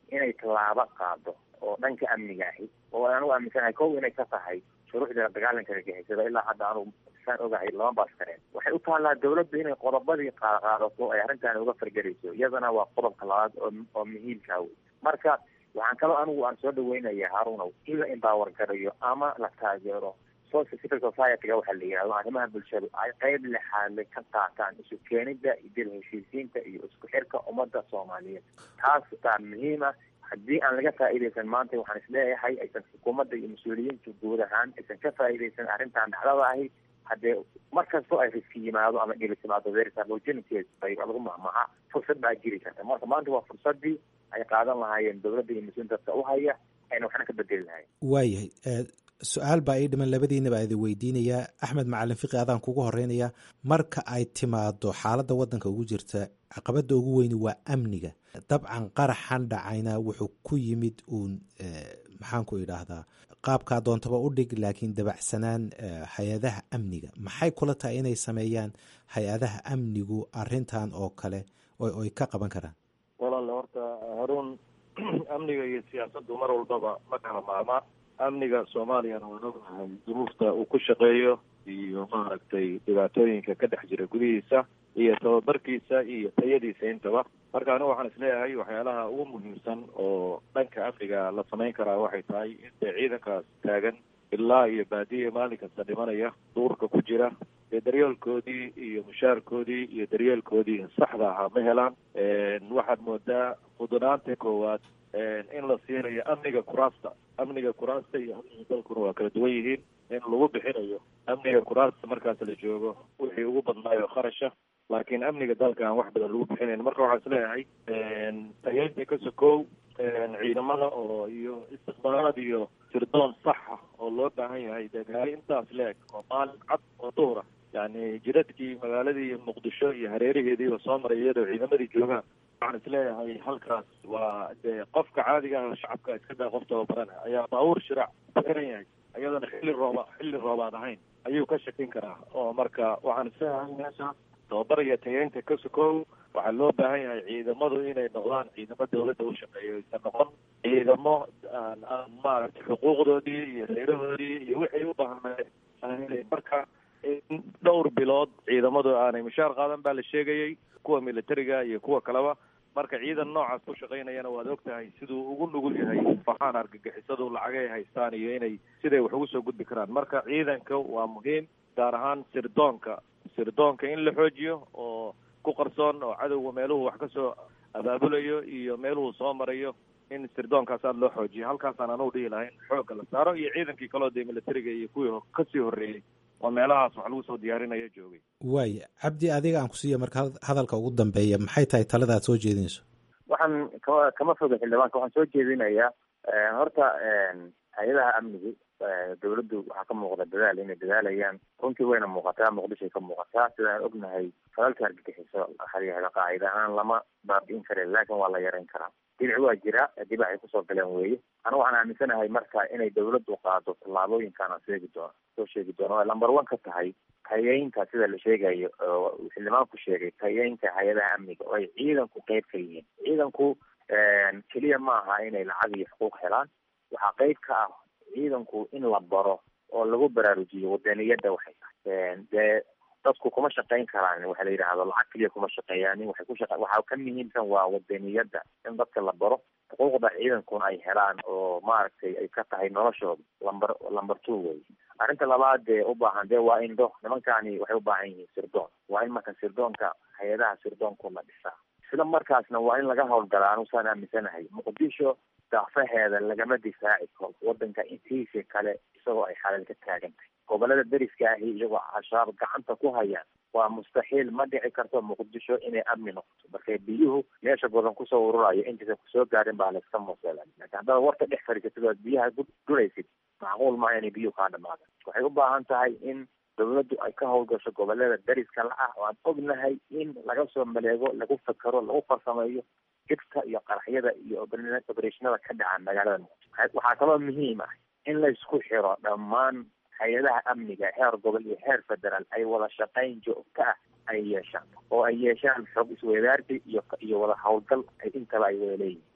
inay tallaabo qaado oo dhanka amniga ahi oo anugu aaminsanahay kow inay ka tahay shuruucda dagaalanka argagixisada ilaa hadda anugu saan ogahay lama baaskareen waxay u taallaa dawladda inay qodobadii qaadato ay arrintan uga fargelayso iyadana waa qodobka labaad oo oo muhiimka wey marka waxaan kaloo anigu aan soo dhaweynaya harunow in la empower garayo ama la taageero social civil society-ga waxaa la yidhahdo arrimaha bulshadu ay qeyb lexaadle ka qaataan isu keenida dil heshiisiinta iyo isku xirka ummadda soomaaliyeed taas baa muhiima haddii aan laga faa'iidaysan maanta waxaan isleeyahay aysan xukuumadda iyo mas-uuliyiintu guud ahaan aysan ka faa'iidaysan arrintan dhacdada ahi haddee mar kastoo ay riski yimaado ama dhibi timaado verisabogenities bay lagu mahmaha fursad baa jiri karta marka maanta waa fursadii ay qaadan lahaayeen dowladda iyo mas-uulin dadka u haya ayna waxna ka bedeli lahayn waayahay su-aal baa ii dhiman labadiinaba idin weydiinayaa axmed macalin fiqi adaan kugu horeynayaa marka ay timaado xaaladda waddanka ugu jirta caqabadda ugu weyni waa amniga dabcan qaraxan dhacayna wuxuu ku yimid uun maxaanku idhaahdaa qaabkaa doontaba u dhig laakiin dabacsanaan hay-adaha amniga maxay kula tahay inay sameeyaan hay-adaha amnigu arintan oo kale oy ka qaban karaan walaale horta haruun amniga iyo siyaasaddu mar walbaba ma kala maarmaan amniga soomaaliyana waan ognahay duruufta uu ku shaqeeyo iyo maaragtay dhibaatooyinka ka dhex jira gudihiisa iyo tababarkiisa iyo tayadiisa intaba marka anigu waxaan isleeyahay waxyaalaha ugu muhiimsan oo dhanka amniga la samayn karaa waxay tahay intay ciidankaas taagan ilaa iyo baadiya maalin kasta dhimanaya duurka ku jira dee daryeelkoodii iyo mushaarkoodii iyo daryeelkoodii saxda ahaa ma helaan waxaad moodaa fudunaanta koowaad in la siinayo amniga kuraasta amniga kuraasta iyo amniga dalkuna waa kala duwan yihiin in lagu bixinayo amniga kuraasta markaas la joogo wixii ugu badnaayo kharasha laakiin amniga dalka aan wax badan lagu bixinayn marka waxaan isleeyahay tayeynta ka sokow ciidamada oo iyo istiqbaalaad iyo sirdoon sax ah oo loo baahan yahay dagaalo intaas leeg oo maalin cad oo duhra yani jiradkii magaaladii muqdisho iyo hareeraheediiba soo maray iyadoo ciidamadii joogaan waxaan isleeyahay halkaas waa dee qofka caadiga ah shacabka iska daa qof tababaran ayaa baabuur shiraac ku xiran yahay iyadoona xilli rooba xilli roobaad ahayn ayuu ka shakin karaa oo marka waxaan isleeyahay meesha tababar iyo tayeynta ka sokow waxaa loo baahan yahay ciidamadu inay noqdaan ciidamo dawladda u shaqeeyo aysan noqon ciidamo aan aan maaragtay xuquuqdoodii iyo reerahoodii iyo wixii u baahnay marka in dhowr bilood ciidamadu aanay mushaar qaadan baa la sheegayay kuwa militariga iyo kuwa kaleba marka ciidan noocaas ku shaqaynayana waad og tahay siduu ugu nugul yahay faxaan argagixisadu lacagay haystaan iyo inay siday wax ugu soo gudbi karaan marka ciidanka waa muhiim gaar ahaan sirdoonka sirdoonka in la xoojiyo oo ku qarsoon oo cadowga meeluhu wax ka soo abaabulayo iyo meeluhu soo marayo in sirdoonkaas aada loo xoojiyo halkaasaan anugu dhihi lahayn xoogga la saaro iyo ciidankii kaloo dee militariga iyo kuwii kasii horreeyey oo meelahaas wax lagu soo diyaarinayo joogay waaya cabdi adiga aan kusiiya marka hadalka ugu dambeeya maxay tahay talada aad soo jeedinayso waxaan kama kama foga xildhibaanka waxaan soo jeedinayaa horta hay-adaha amnigu dawladdu waxaa ka muuqda dadaal inay dadaalayaan runtii wayna muuqataa muqdishoay ka muuqataa sidaan ognahay falalka argagixiso haryahda qaacida ahaan lama baabi'in karin laakin waa la yarayn karaa dinac waa jira dibaac ay kusoo galeen weeye anigu waxaan aaminsanahay marka inay dawladdu qaado tallaabooyinkaan aan sheegi doono soo sheegi doono ay lamber one ka tahay tayeynta sida la sheegayo oo xildhibaanku sheegay tayeynta hay-adaha amniga oo ay ciidanku qeyb ka yihiin ciidanku keliya ma aha inay lacag iyo xuquuq helaan waxaa qeyb ka ah ciidanku in la baro oo lagu baraarujiyo wadaniyadda waxay tahay dee dadku kuma shaqayn karaan waxa la yidhaahdo lacag keliya kuma shaqeeyaan waxay ku shaqa waxaa ka muhiimsan waa wadaniyadda in dadka la baro xuquuqda ciidankuna ay helaan oo maaragtay ay ka tahay noloshooda lamber lamber two wey arrinta labaad dee u baahan dee waa indho nimankani waxay u baahan yihiin sirdoon waa in marka sirdoonka hay-adaha sirdoonku la dhisaa isla markaasna waa in laga howlgalaa anusaan aaminsanahay muqdisho daafaheeda lagama difaaci karo wadanka intiisa kale isagoo ay xalal ka taagan tahay gobolada deriska ahi iyagoo al-shabaab gacanta ku hayaan waa mustaxiil ma dhici karto muqdisho inay amni noqoto marka biyuhu meesha badan kusoo ururayo intaysan kusoo gaarin baa layska moosela laakiin haddaad warka dhex fadhiisatid oad biyaha guraysid macquul maaha inay biyuhu kaa dhamaadaan waxay u baahan tahay in dawladdu ay ka howlgasho gobolada deriska la ah oo aan ognahay in laga soo maleego lagu fakero lagu farsameeyo jibka iyo qaraxyada iyo obereshinada ka dhaca magaalada muqdisho waxaa kaloo muhiim ah in la isku xiro dhammaan hay-adaha amniga heer gobol iyo heer federaal ay wada shaqayn joogto ah ay yeeshaan oo ay yeeshaan xoog isweydaarsi iyo iyo wada howlgal ay intaba ay wada leeyihin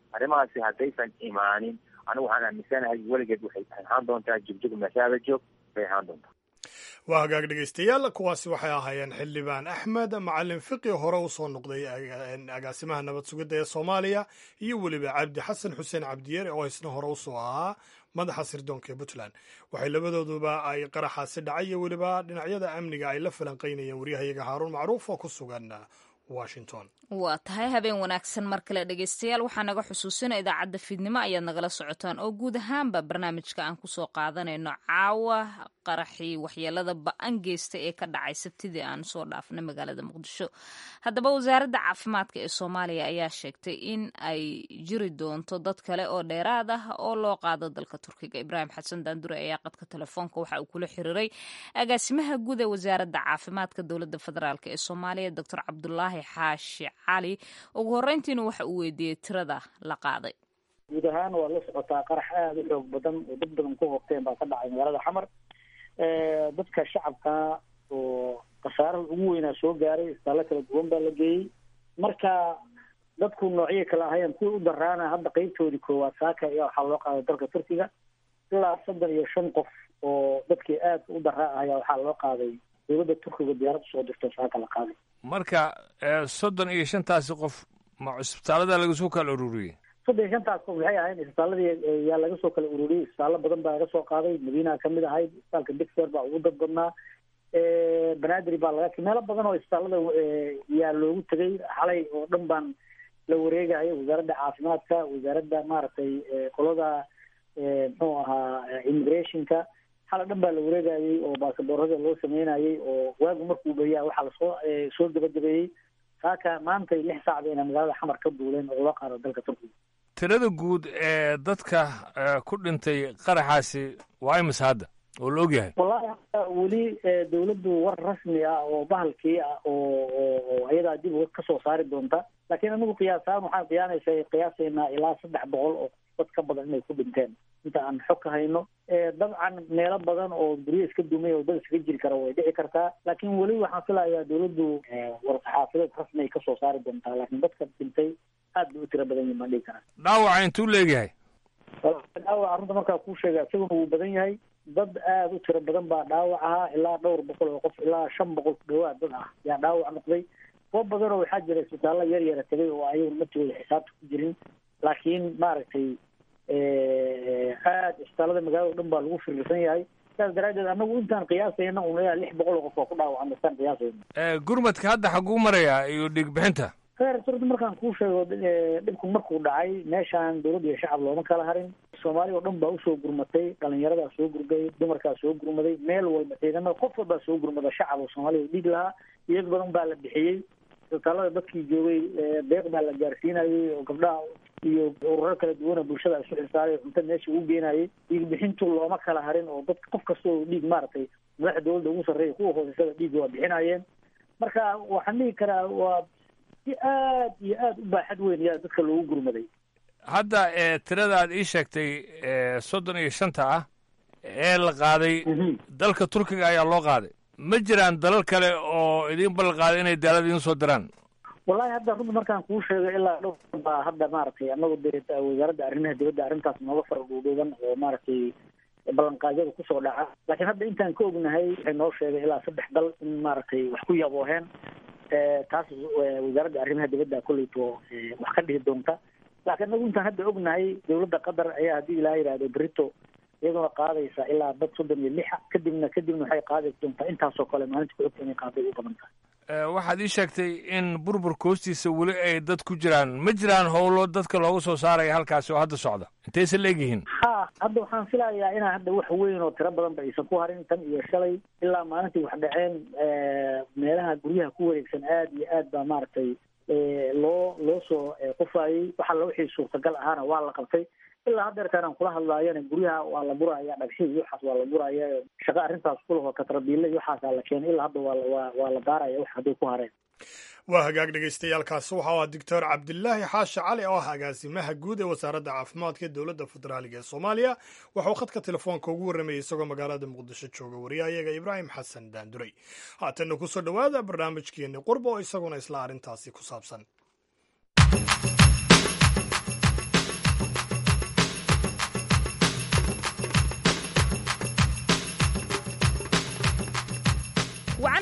arrimahaasi haddaysan imaanin anigu waxaan aaminsanahay weligeed waxay ahaan doontaa jugjug meeshaada joog bay ahaan doontaa waa hagaag dhegaystayaal kuwaasi waxay ahaayeen xildhibaan axmed macalin fiqi hore usoo noqday agaasimaha nabad sugidda ee soomaaliya iyo weliba cabdi xasan xuseen cabdiyeere oo isna hore usoo ahaa madaxa sirdoonka ee puntland waxay labadooduba ay qaraxaasi dhacay iyo weliba dhinacyada amniga ay la falanqaynayeen waryahayaga haaruun macruuf oo ku sugan washington waa tahay habeen wanaagsan mar kale dhegaystayaal waxaa naga xusuusina idaacadda fiidnimo ayaad nagala socotaan oo guud ahaanba barnaamijka aan kusoo qaadanayno caawa qaraxii waxyeelada ba-an geysta ee ka dhacay sabtidii aan soo dhaafnay magaalada muqdisho haddaba wasaaradda caafimaadka ee soomaaliya ayaa sheegtay in ay jiri doonto dad kale oo dheeraad ah oo loo qaado dalka turkiga ibraahim xasan daandure ayaa qadka telefoonka waxa uu kula xiriiray agaasimaha guud ee wasaaradda caafimaadka dowladda federaalk ee soomaaliya doctor cabdulaahi xaashi cali ugu horreyntiina waxa uu weydiiyey tirada la qaaday guud ahaan waa la socotaa qarax aada u xoog badan oo dad badan ku hogteen baa ka dhacay magaalada xamar dadka shacabka oo khasaaraha ugu weynaa soo gaaray isbitaallo kala duwan baa la geeyey marka dadku noocyo kale ahayeen kuwii u daraana hadda qeybtoodii koowaad saaka ayaa waxaa loo qaaday dalka turkiga ilaa soddon iyo shan qof oo dadkii aadka u daraa ayaa waxaa loo qaaday dowladda turkiga diyaarad usoo dirto saaka la qaaday marka soddon iyo shantaasi qof ma cisbitaalada laga soo kala ururiyey soddon iyo shantaas qof waxay ahayn isbitaaladii yaa laga soo kala ururiyey isbitaallo badan baa laga soo qaaday madiinaha kamid ahayd isbitaalka dixer baa ugu dad badnaa banadri baa laga meelo badan oo isbitaallada yaa loogu tegay xalay oo dhan baan la wareegayo wasaaradda caafimaadka wasaaradda maaragtay qolada muxuu ahaa immigrationka xala dhan baa la wareegayey oo baasaboorada loo sameynayey oo waagu markuu beriyaa waxaa lasoo soo gabagabeeyey saaka maantay lix saacda inay magaalada xamar ka duuleen oo loo qaado dalka turkiga tirada guud ee dadka ku dhintay qaraxaasi waa imise hadda oo la ogyahay wallahi hadda weli dawladdu war rasmi ah oo bahalkii ah oo oo ayadaa dib uga kasoo saari doonta laakiin anigu qiyaasahaan waxaan qiyaanaysa qiyaasaynaa ilaa saddex boqol oo dad ka badan inay ku dhinteen inta aan xog ka hayno dabcan meelo badan oo guryo iska dumay oo dad iskaga jiri kara way dhici kartaa laakiin weli waxaan filayaa dawladdu warsaxaafadeed rasmi ay kasoo saari doontaa laakiin dadka dhintay aad bay u tiro badan yihin baan dhihi karaa dhaawaca intuu leegyahay dhaawaca runta markaa kuu sheega isaguna wuu badan yahay dad aada u tiro badan baa dhaawac ahaa ilaa dhowr boqol oo qof ilaa shan boqol ku dhawaad dad ah yaa dhaawac noqday kuwo badan oo waxaa jira isbitaallo yar yara tegay oo ayagu naftooda xisaabta ku jirin laakiin maaragtay aada isbitaallada magaalada o dhan baa lagu firirsan yahay saas daraaddeed anagu intaan qiyaasayna un ilaa lix boqol oo qof waa ku dhaawacna istaan qiyaasayna gurmadka hadda xaguu marayaa iyo dhiig bixinta heer surda markaan kuu sheego dhibku markuu dhacay meeshaan dawladda iyo shacab looma kala harin soomaaliya oo dhan baa usoo gurmatay dhalinyaradaa soo gurgay dumarkaa soo gurmaday meel walba ciidamada qof walbaa soo gurmada shacab oo soomaaliya dhiig lahaa iyag badan baa la bixiyey isbitaalada dadkii joogay deeq baa la gaarsiinayay oo gabdhaha iyo ururo kala duwana bulshada isu xilsaaray cunto meesha ugu geenayay dhiig bixintu looma kala harin oo dad qof kasta oo dhiig maaragtay madaxda dawladda ugu sarreeya kuwa hooseysaa dhiig waa bixinayeen marka waxaan dhihi karaa waa si aad iyo aad u baaxad weyn yaa dadka loogu gurmaday hadda tirada aad ii sheegtay soddon iyo shanta ah ee la qaaday dalka turkiga ayaa loo qaaday ma jiraan dalal kale oo idiin ballan qaaday inay daalada idiin soo diraan wallahi hadda runta markaan kuu sheego ilaa dhowr baa hadda maaragtay anagu dee wasaaradda arrimaha dibadda arrintaas nooga fara dhuudhuuban oo maaragtay ballanqaadyada kusoo dhaca laakiin hadda intaan ka ognahay waxay noo sheegay ilaa saddex dal in maaragtay wax ku yabooheen taas wasaaradda arrimaha dibadda kolleyto wax ka dhihi doonta laakiin anagu intaan hadda ognahay dawladda qatar ayaa haddii ilaa yidhahdo berito iyaduna qaadaysa ilaa dad soddon iyo lixa kadibna kadibna waxay qaadi doontaa intaasoo kale maalinta ku xigta inay qaaday u badan tahay waxaad ii sheegtay in burburka hoostiisa weli ay dad ku jiraan ma jiraan howlo dadka looga soo saaraya halkaasi oo hadda socda intayse leegyihiin ha hadda waxaan filayaa inaa hadda wax weyn oo tiro badan ba aysan ku harin tan iyo shalay ilaa maalintii wax dhaceen meelaha guryaha ku wareegsan aad iyo aad baa maaragtay loo loo soo qufayey wax alla wixii suurtagal ahaana waa la qabtay ilaa haddeertaan aan kula hadlaayana guryaha waa la buraya dhagxii iyo waxaas waa la buraya shaqo arrintaas kulahoo katrabiille iyo waxaasaa la keenay ilaa hadda waa waa la baaraya wax hadday ku hareen waa hagaag dhegaystayaaalkaasi waxa u ah doctor cabdilaahi xaashi cali oo ah agaasimaha guud ee wasaaradda caafimaadka ee dowladda federaaliga ee soomaaliya waxauu khadka telefoonka ugu warramayay isagoo magaalada muqdisho jooga wariyahayaga ibraahim xasan daanduray haatanna kusoo dhowaada barnaamijkeenni qurba oo isaguna isla arrintaasi ku saabsan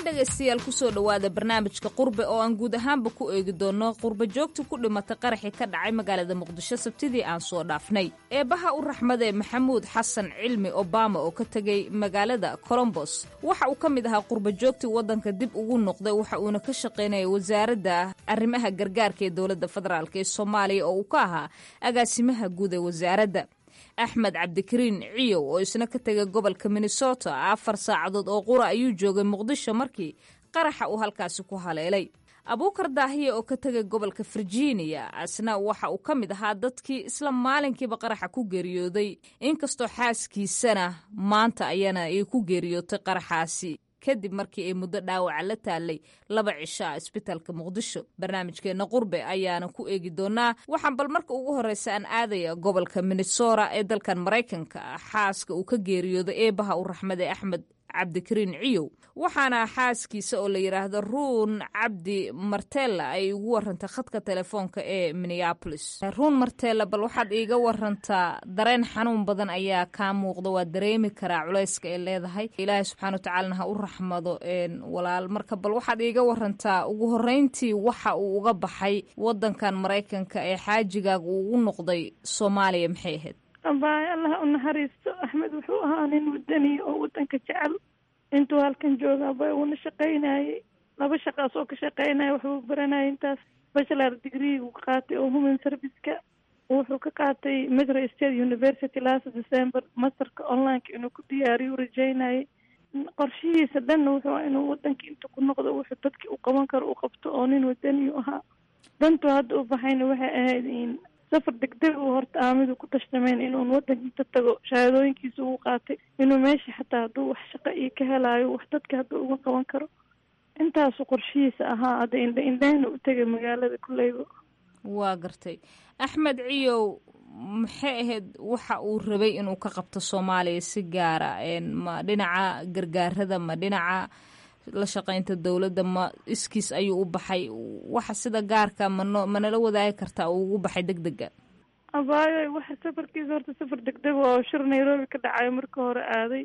dhegaystayaal kusoo dhowaada barnaamijka qurbe oo aan guud ahaanba ku eegi doonno qurba joogta ku dhimatay qaraxii ka dhacay magaalada muqdisho sabtidii aan soo dhaafnay eebbaha u raxmadee maxamuud xasan cilmi obama oo ka tegay magaalada colombos waxa uu ka mid ahaa qurba joogtii waddanka dib ugu noqday waxa uuna ka shaqaynayay wasaaradda arrimaha gargaarka ee dowladda federaalk ee soomaaliya oo uu ka ahaa agaasimaha guud ee wasaaradda axmed cabdikariin ciyow oo isna ka tegay gobolka minnesota afar saacadood oo qura ayuu joogay muqdisho markii qaraxa uu halkaasi ku haleelay abuukar daahiye oo ka tegay gobolka virginia asna waxa uu ka mid ahaa dadkii isla maalinkiiba qaraxa ku geeriyooday inkastoo xaaskiisana maanta ayana ay ku geeriyootay qaraxaasi kadib markii ay muddo dhaawaca la taalay laba cisho ah isbitaalka muqdisho barnaamijkeenna qurbe ayaana ku eegi doonaa waxaan bal marka ugu horreysa aan aadaya gobolka minnesota ee dalkan maraykanka xaaska uu ka geeriyooday eebaha u raxmade axmed cabdikariin ciyow waxaana xaaskiisa oo la yidhaahdo ruun cabdi martella ay ugu warantay khadka telefoonka ee minneabolis ruun martella bal waxaad iiga warantaa dareen xanuun badan ayaa kaa muuqda waa dareemi karaa culayska ay leedahay ilaahay subxana wa tacaalana ha u raxmado walaal marka bal waxaad iiga warantaa ugu horreyntii waxa uu uga baxay wadankan maraykanka ee xaajigaaga uu ugu noqday soomaaliya maxay ahayd abaay allah u naxariisto axmed wuxuu ahaa nin wadaniya oo wadanka jecel intuu halkan jooga abay uuna shaqaynayay laba shaqaas oo ka shaqaynaya waxbuu baranayay intaas bachelor degree uu qaatay oo human serviceka wuxuu ka qaatay metro state university last december masterka onlineka inuu ku diyaariyo u rajeynayay qorshihiisa dhanna wuxuu inuu wadankii inta ku noqdo wuxuu dadkii u qaban karo u qabto oo nin wadaniyu ahaa dantuu hadda u baxayna waxay ahayd in safar degdeg uu horta aamidu ku tashtameen inuun wadanka inta tago shahaadooyinkiisa uu qaatay inuu meesha xataa hadduu wax shaqo iyo ka helaayo wax dadka hadduu uga qaban karo intaasu qorshihiisa ahaa hadda indha indhahna u tegay magaalada kuleyba waa gartay axmed ciyow maxay ahayd waxa uu rabay inuu ka qabto soomaaliya si gaara ma dhinaca gargaarada ma dhinaca la shaqaynta dowladda ma iskiis ayuu u baxay waxa sida gaarka mano manala wadaagi kartaa uu ugu baxay deg dega abaayo waxa safarkiisa horta safar degdeg oo shir nairobi ka dhacayo marka hore aaday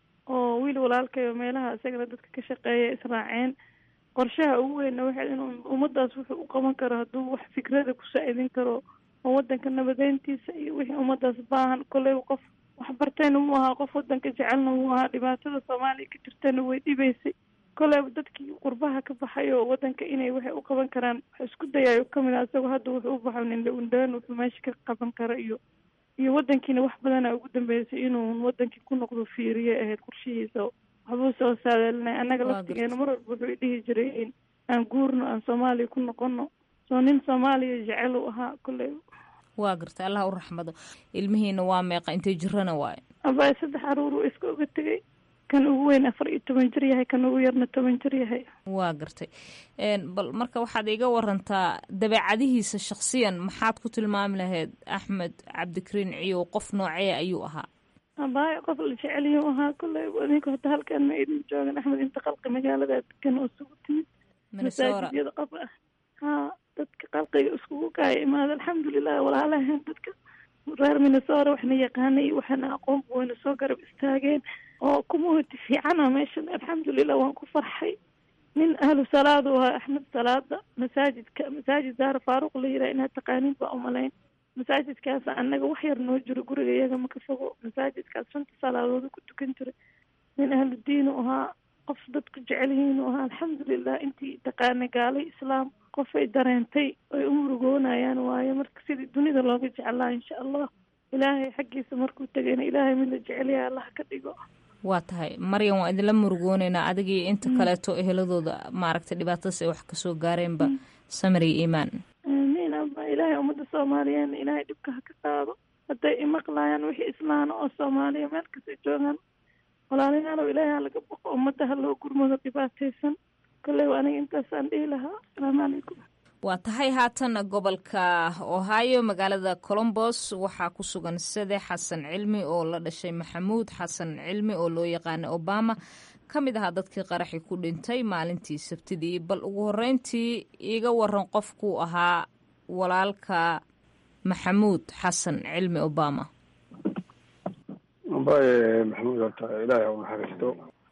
oo wiil walaalkayo meelaha isagana dadka ka shaqeeya israaceen qorshaha ugu weynna waxay inuu ummadaas wuxuu u qaban karo hadduu wax fikrada ku saa-idin karo oo wadanka nabadeyntiisa iyo wixii ummadaas baahan koleyba qof waxbartayna wuu ahaa qof wadanka jecelna wuu ahaa dhibaatada soomaaliya ka jirtana way dhibaysay koleyba dadkii qurbaha ka baxay oo wadanka inay waxay u qaban karaan wax isku dayayo kamid a isagoo hadda wuxuu u baxo nindhaundhaan wuxuu meesha ka qaban karo iyo iyo wadankiina wax badana ugu dambeysay inuu wadankii ku noqdo fiiriye ahayd qorshihiisa waxbuu soo saadaalinay annaga laftigeena mar walba wuxuu dhihi jiray in aan guurno aan soomaaliya ku noqono soo nin soomaaliya jecel u ahaa koleyba waa gartay allah u raxmado ilmihiina waa meeqa intay jirana waayo abaa saddex caruur uu iska oga tegay kan ugu weyn afar iyo toban jir yahay kan ugu yarna toban jir yahay waa gartay bal marka waxaad iga warantaa dabeecadihiisa shaksiyan maxaad ku tilmaami lahayd axmed cabdikariin ciyow qof noocee ayuu ahaa abaayo qof la jeceliyuu ahaa kolley adinku hata halkan ma idin joogan axmed inta qalqi magaalada degan oo isugu timid masaajidyada qof ah haa dadka qalqiga iskugu kaaya imaada alxamdulilah walaalahan dadka reer minnesota waxna yaqaanay waxana aqoonba wayna soo garab istaageen oo community fiicana meeshan alxamdulilah waan ku farxay nin ahlu salaad u ahaa axmed salaada masaajidka masaajid daara faaruq la yiraha inaad taqaaniin baa umalayn masaajidkaas annaga wax yar noo jiro guriga iyaga maka fogo masaajidkaas shanta salaadooda ku tukan jiray nin ahlu diin u ahaa qof dadku jecel yihiin u ahaa alxamdulilah intii taqaana gaalay islaam qofay dareentay ay u murugoonayaan waaye marka sidii dunida looga jeclaa insha allah ilaahay xaggiisa markuu tegayna ilaahay mid la jecelyaha allah ka dhigo waa tahay maryan waa idinla murugooneynaa adigii inta kaleeto eheladooda maaragtay dhibaatadaas ay wax kasoo gaareenba samir iyo iimaan aamiin aba ilaahay ummadda soomaaliyeedna ilaahay dhibka ha ka qaado hadday imaqlayaan wixii islaana oo soomaaliya meel kasta joogaan walaalayaalow ilaahay ha laga boqo ummadda ha loo gurmado dhibaataysan kolley aniga intaasaan dhihi lahaa asalaamu calaykum waa tahay haatan gobolka ohio magaalada colombos waxaa ku sugan sade xasan cilmi oo la dhashay maxamuud xasan cilmi oo loo yaqaana obama ka mid ahaa dadkii qaraxi ku dhintay maalintii sabtidii bal ugu horeyntii iiga waran qofkuu ahaa walaalka maxamuud xasan cilmi obama ambaye maxamuud horta ilaahay u naxariisto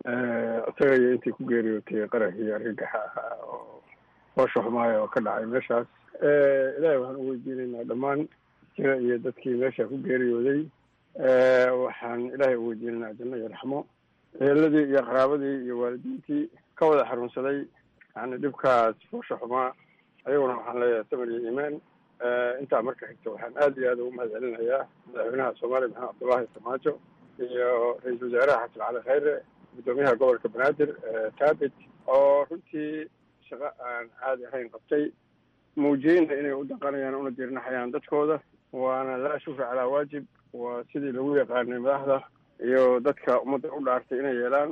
isaga iyo intii ku geeriyootay qaraxii argagaxa ahaa oo hoosha xumaaya oo ka dhacay meeshaas ilaahay waxaan u weydiinaynaa dhammaan jira iyo dadkii meesha ku geeriyooday waxaan ilaahay u weydiinaynaa janno iyo raxmo eheladii iyo qaraabadii iyo waalidiintii ka wada xanuunsaday yani dhibkaas foosha xumaa ayaguna waxaan leeyahay samir iyo iimaan intaa marka xigta waxaan aad iyo aad ugu mahad celinayaa madaxweynaha soomaaliya maxamed cabdullaahi samaajo iyo ra-iisul wasaaraha xasan cali khayre guddoomiyaha gobolka banaadir taabit oo runtii shaqo aan caadi ahayn qabtay muujiyeyna inay u dhaqanayaan una diirnaxayaan dadkooda waana laa shukra calaa waajib waa sidii lagu yaqaanay madaxda iyo dadka ummadda u dhaartay inay yeelaan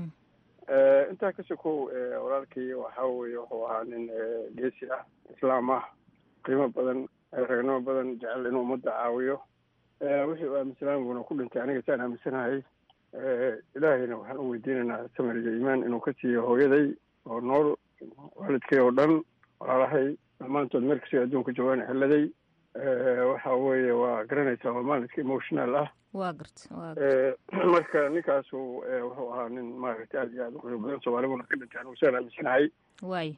intaa ka sokow walaalkii waxa weye wuxuu ahaa nin geesi ah islaam ah qiimo badan ragnimo badan jecel inuu ummadda caawiyo wixii uu aaminsanaan buuna ku dhintay aniga saan aaminsanahay ilaahayna waxaan u weydiinaynaa samir iyo iimaan inuu ka siiyo hooyaday oo nool waalidkay oo dhan walaalahay dhammaantood meel kastay adduunka joogaan xeladay waxa weeye waa garanaysaa waa maalinka emotional ah waa garta waa garta marka ninkaasu wuxuu ahaa nin maaragtay aad iyo aad u qiimo badan soomaalibuna ka dhintay anigu saan aaminsanahay waay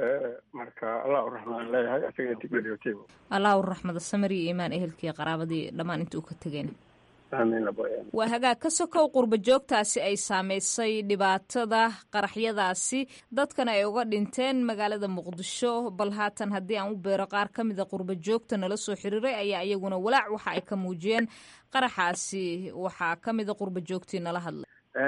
marka allah u raxmaan leeyahay asaga intii geeriyootay allah u raxmada samir iyo iimaan ehelkii qaraabadii dhammaan inta uu ka tegeen amiin laboyan waa hagaag ka sokow qurba joogtaasi ay saameysay dhibaatada qaraxyadaasi dadkana ay uga dhinteen magaalada muqdisho bal haatan haddii aan u beero qaar ka mida qurba joogta nala soo xiriiray ayaa iyaguna walaac waxa ay ka muujiyeen qaraxaasi waxaa ka mida qurba joogtii nala hadlay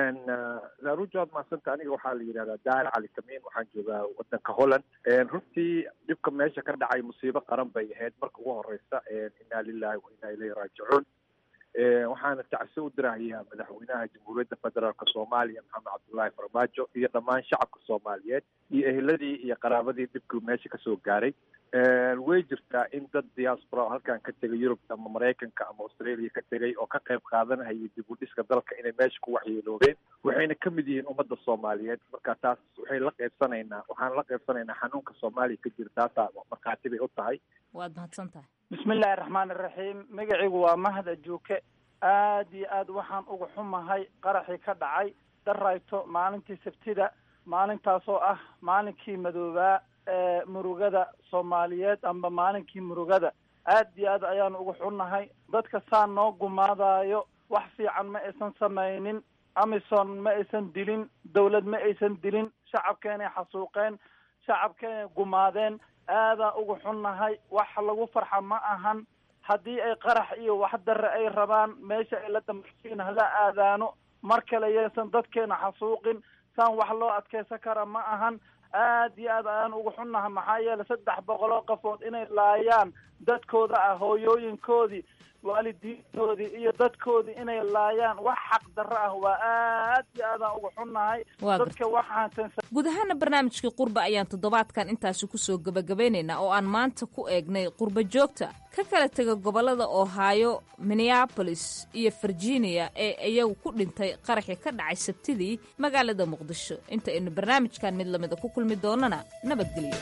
laruja waad mahadsanta aniga waxaa la yidhahdaa daar cali tamiin waxaan joogaa wadanka holland runtii dhibka meesha ka dhacay musiibo qaran bay ahayd marka ugu horeysa inaa lilahi wa inaa ilayhi raajicuun waxaana tacso u dirahayaa madaxweynaha jamhuuriyadda federaalk soomaaliya maxamed cabdullaahi farmaajo iyo dhammaan shacabka soomaaliyeed iyo eheladii iyo qaraabadii dhibkii meesha kasoo gaaray way jirtaa in dad diaspora halkan ka tegay yurub ama maraykanka ama australia ka tegay oo ka qayb qaadanahaya dib u dhiska dalka inay meesha ku waxyeeloobeen waxayna ka mid yihiin ummadda soomaaliyeed marka taas waxay la qaybsanaynaa waxaan la qaybsanaynaa xanuunka soomaaliya ka jira taasaa markhaati bay u tahay waad mahadsan tahay bismillahi raxmaan iraxiim magacigu waa mahda juuke aad iyo aad waxaan uga xumahay qaraxii ka dhacay darayto maalintii sabtida maalintaasoo ah maalinkii madoobaa ee murugada soomaaliyeed amba maalinkii murugada aad iyo aad ayaan uga xunnahay dadka saa noo gumaadaayo wax fiican ma aysan samaynin amison ma aysan dilin dawlad ma aysan dilin shacabkeenay xasuuqeen shacabkeenay gumaadeen aadaa uga xunnahay wax lagu farxa ma ahan haddii ay qarax iyo wax darre ay rabaan meesha ay la dambarsiin hala aadaano mar kale yeesan dadkeena xasuuqin saan wax loo adkeysan kara ma ahan aad iyo aad ayaan uga xunnahay maxaa yeelay saddex boqol oo qafood inay laayaan dadkooda ah hooyooyinkoodii waalidiintoodii iyo dadkoodii inay laayaan wax xaq darro ah waa aad iyo aadaan uga xunnahay dadka waxaan guud ahaana barnaamijkii qurba ayaan toddobaadkan intaasi kusoo gebagabeynaynaa oo aan maanta ku eegnay qurba joogta ka kala tega gobollada ohio minneabolis iyo virginia ee iyagu ku dhintay qaraxii ka dhacay sabtidii magaalada muqdisho inta aynu barnaamijkan mid lamida ku kulmi doonana nabadgelyo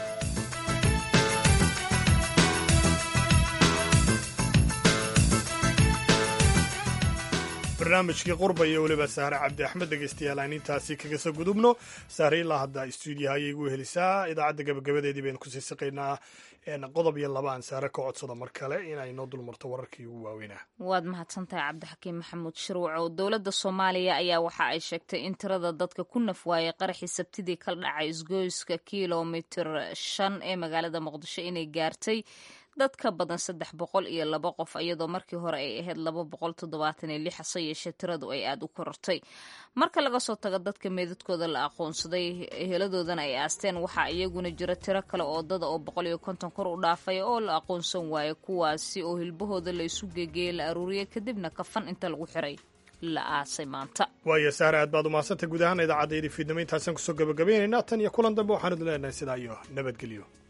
barnaamijkii qurba iyo weliba saare cabdi axmed dhegeystayaal aan intaasi kaga soo gudubno saare ilaa hadda stuudiyaha ayay igu helisaa idaacadda gabagabadeedii baynu kusii siqaynaa qodob iyo laba aan saare ka codsada mar kale inay noo dulmarto wararkii ugu waaweynaa waad mahadsantahay cabdixakiim maxamuud shirwacow dowladda soomaaliya ayaa waxa ay sheegtay in tirada dadka ku nafwaayay qaraxii sabtidii kala dhacay isgoyska kilomitir shan ee magaalada muqdisho inay gaartay dad ka badan saddex boqol iyo laba qof iyadoo markii hore ay ahayd laba boqol toddobaatan iyo lix hase yeeshee tiradu ay aada u korortay marka laga soo tago dadka meedadkooda la aqoonsaday heladoodana ay aasteen waxaa iyaguna jira tiro kale oo dada oo boqol iyo konton kor u dhaafay oo la aqoonsan waayo kuwaasi oo hilbahooda la isu geegeeyey la aruuriyay kadibna kafan inta lagu xiray la aasay maanta waayo saare aad baad umahadsantay guud ahaan idaacaddaydii fiidnimo intaasaan kusoo gabagabaynaynaa tan iyo kulan dambe waxaanu idin leenahay sidaa iyo nabadgelyo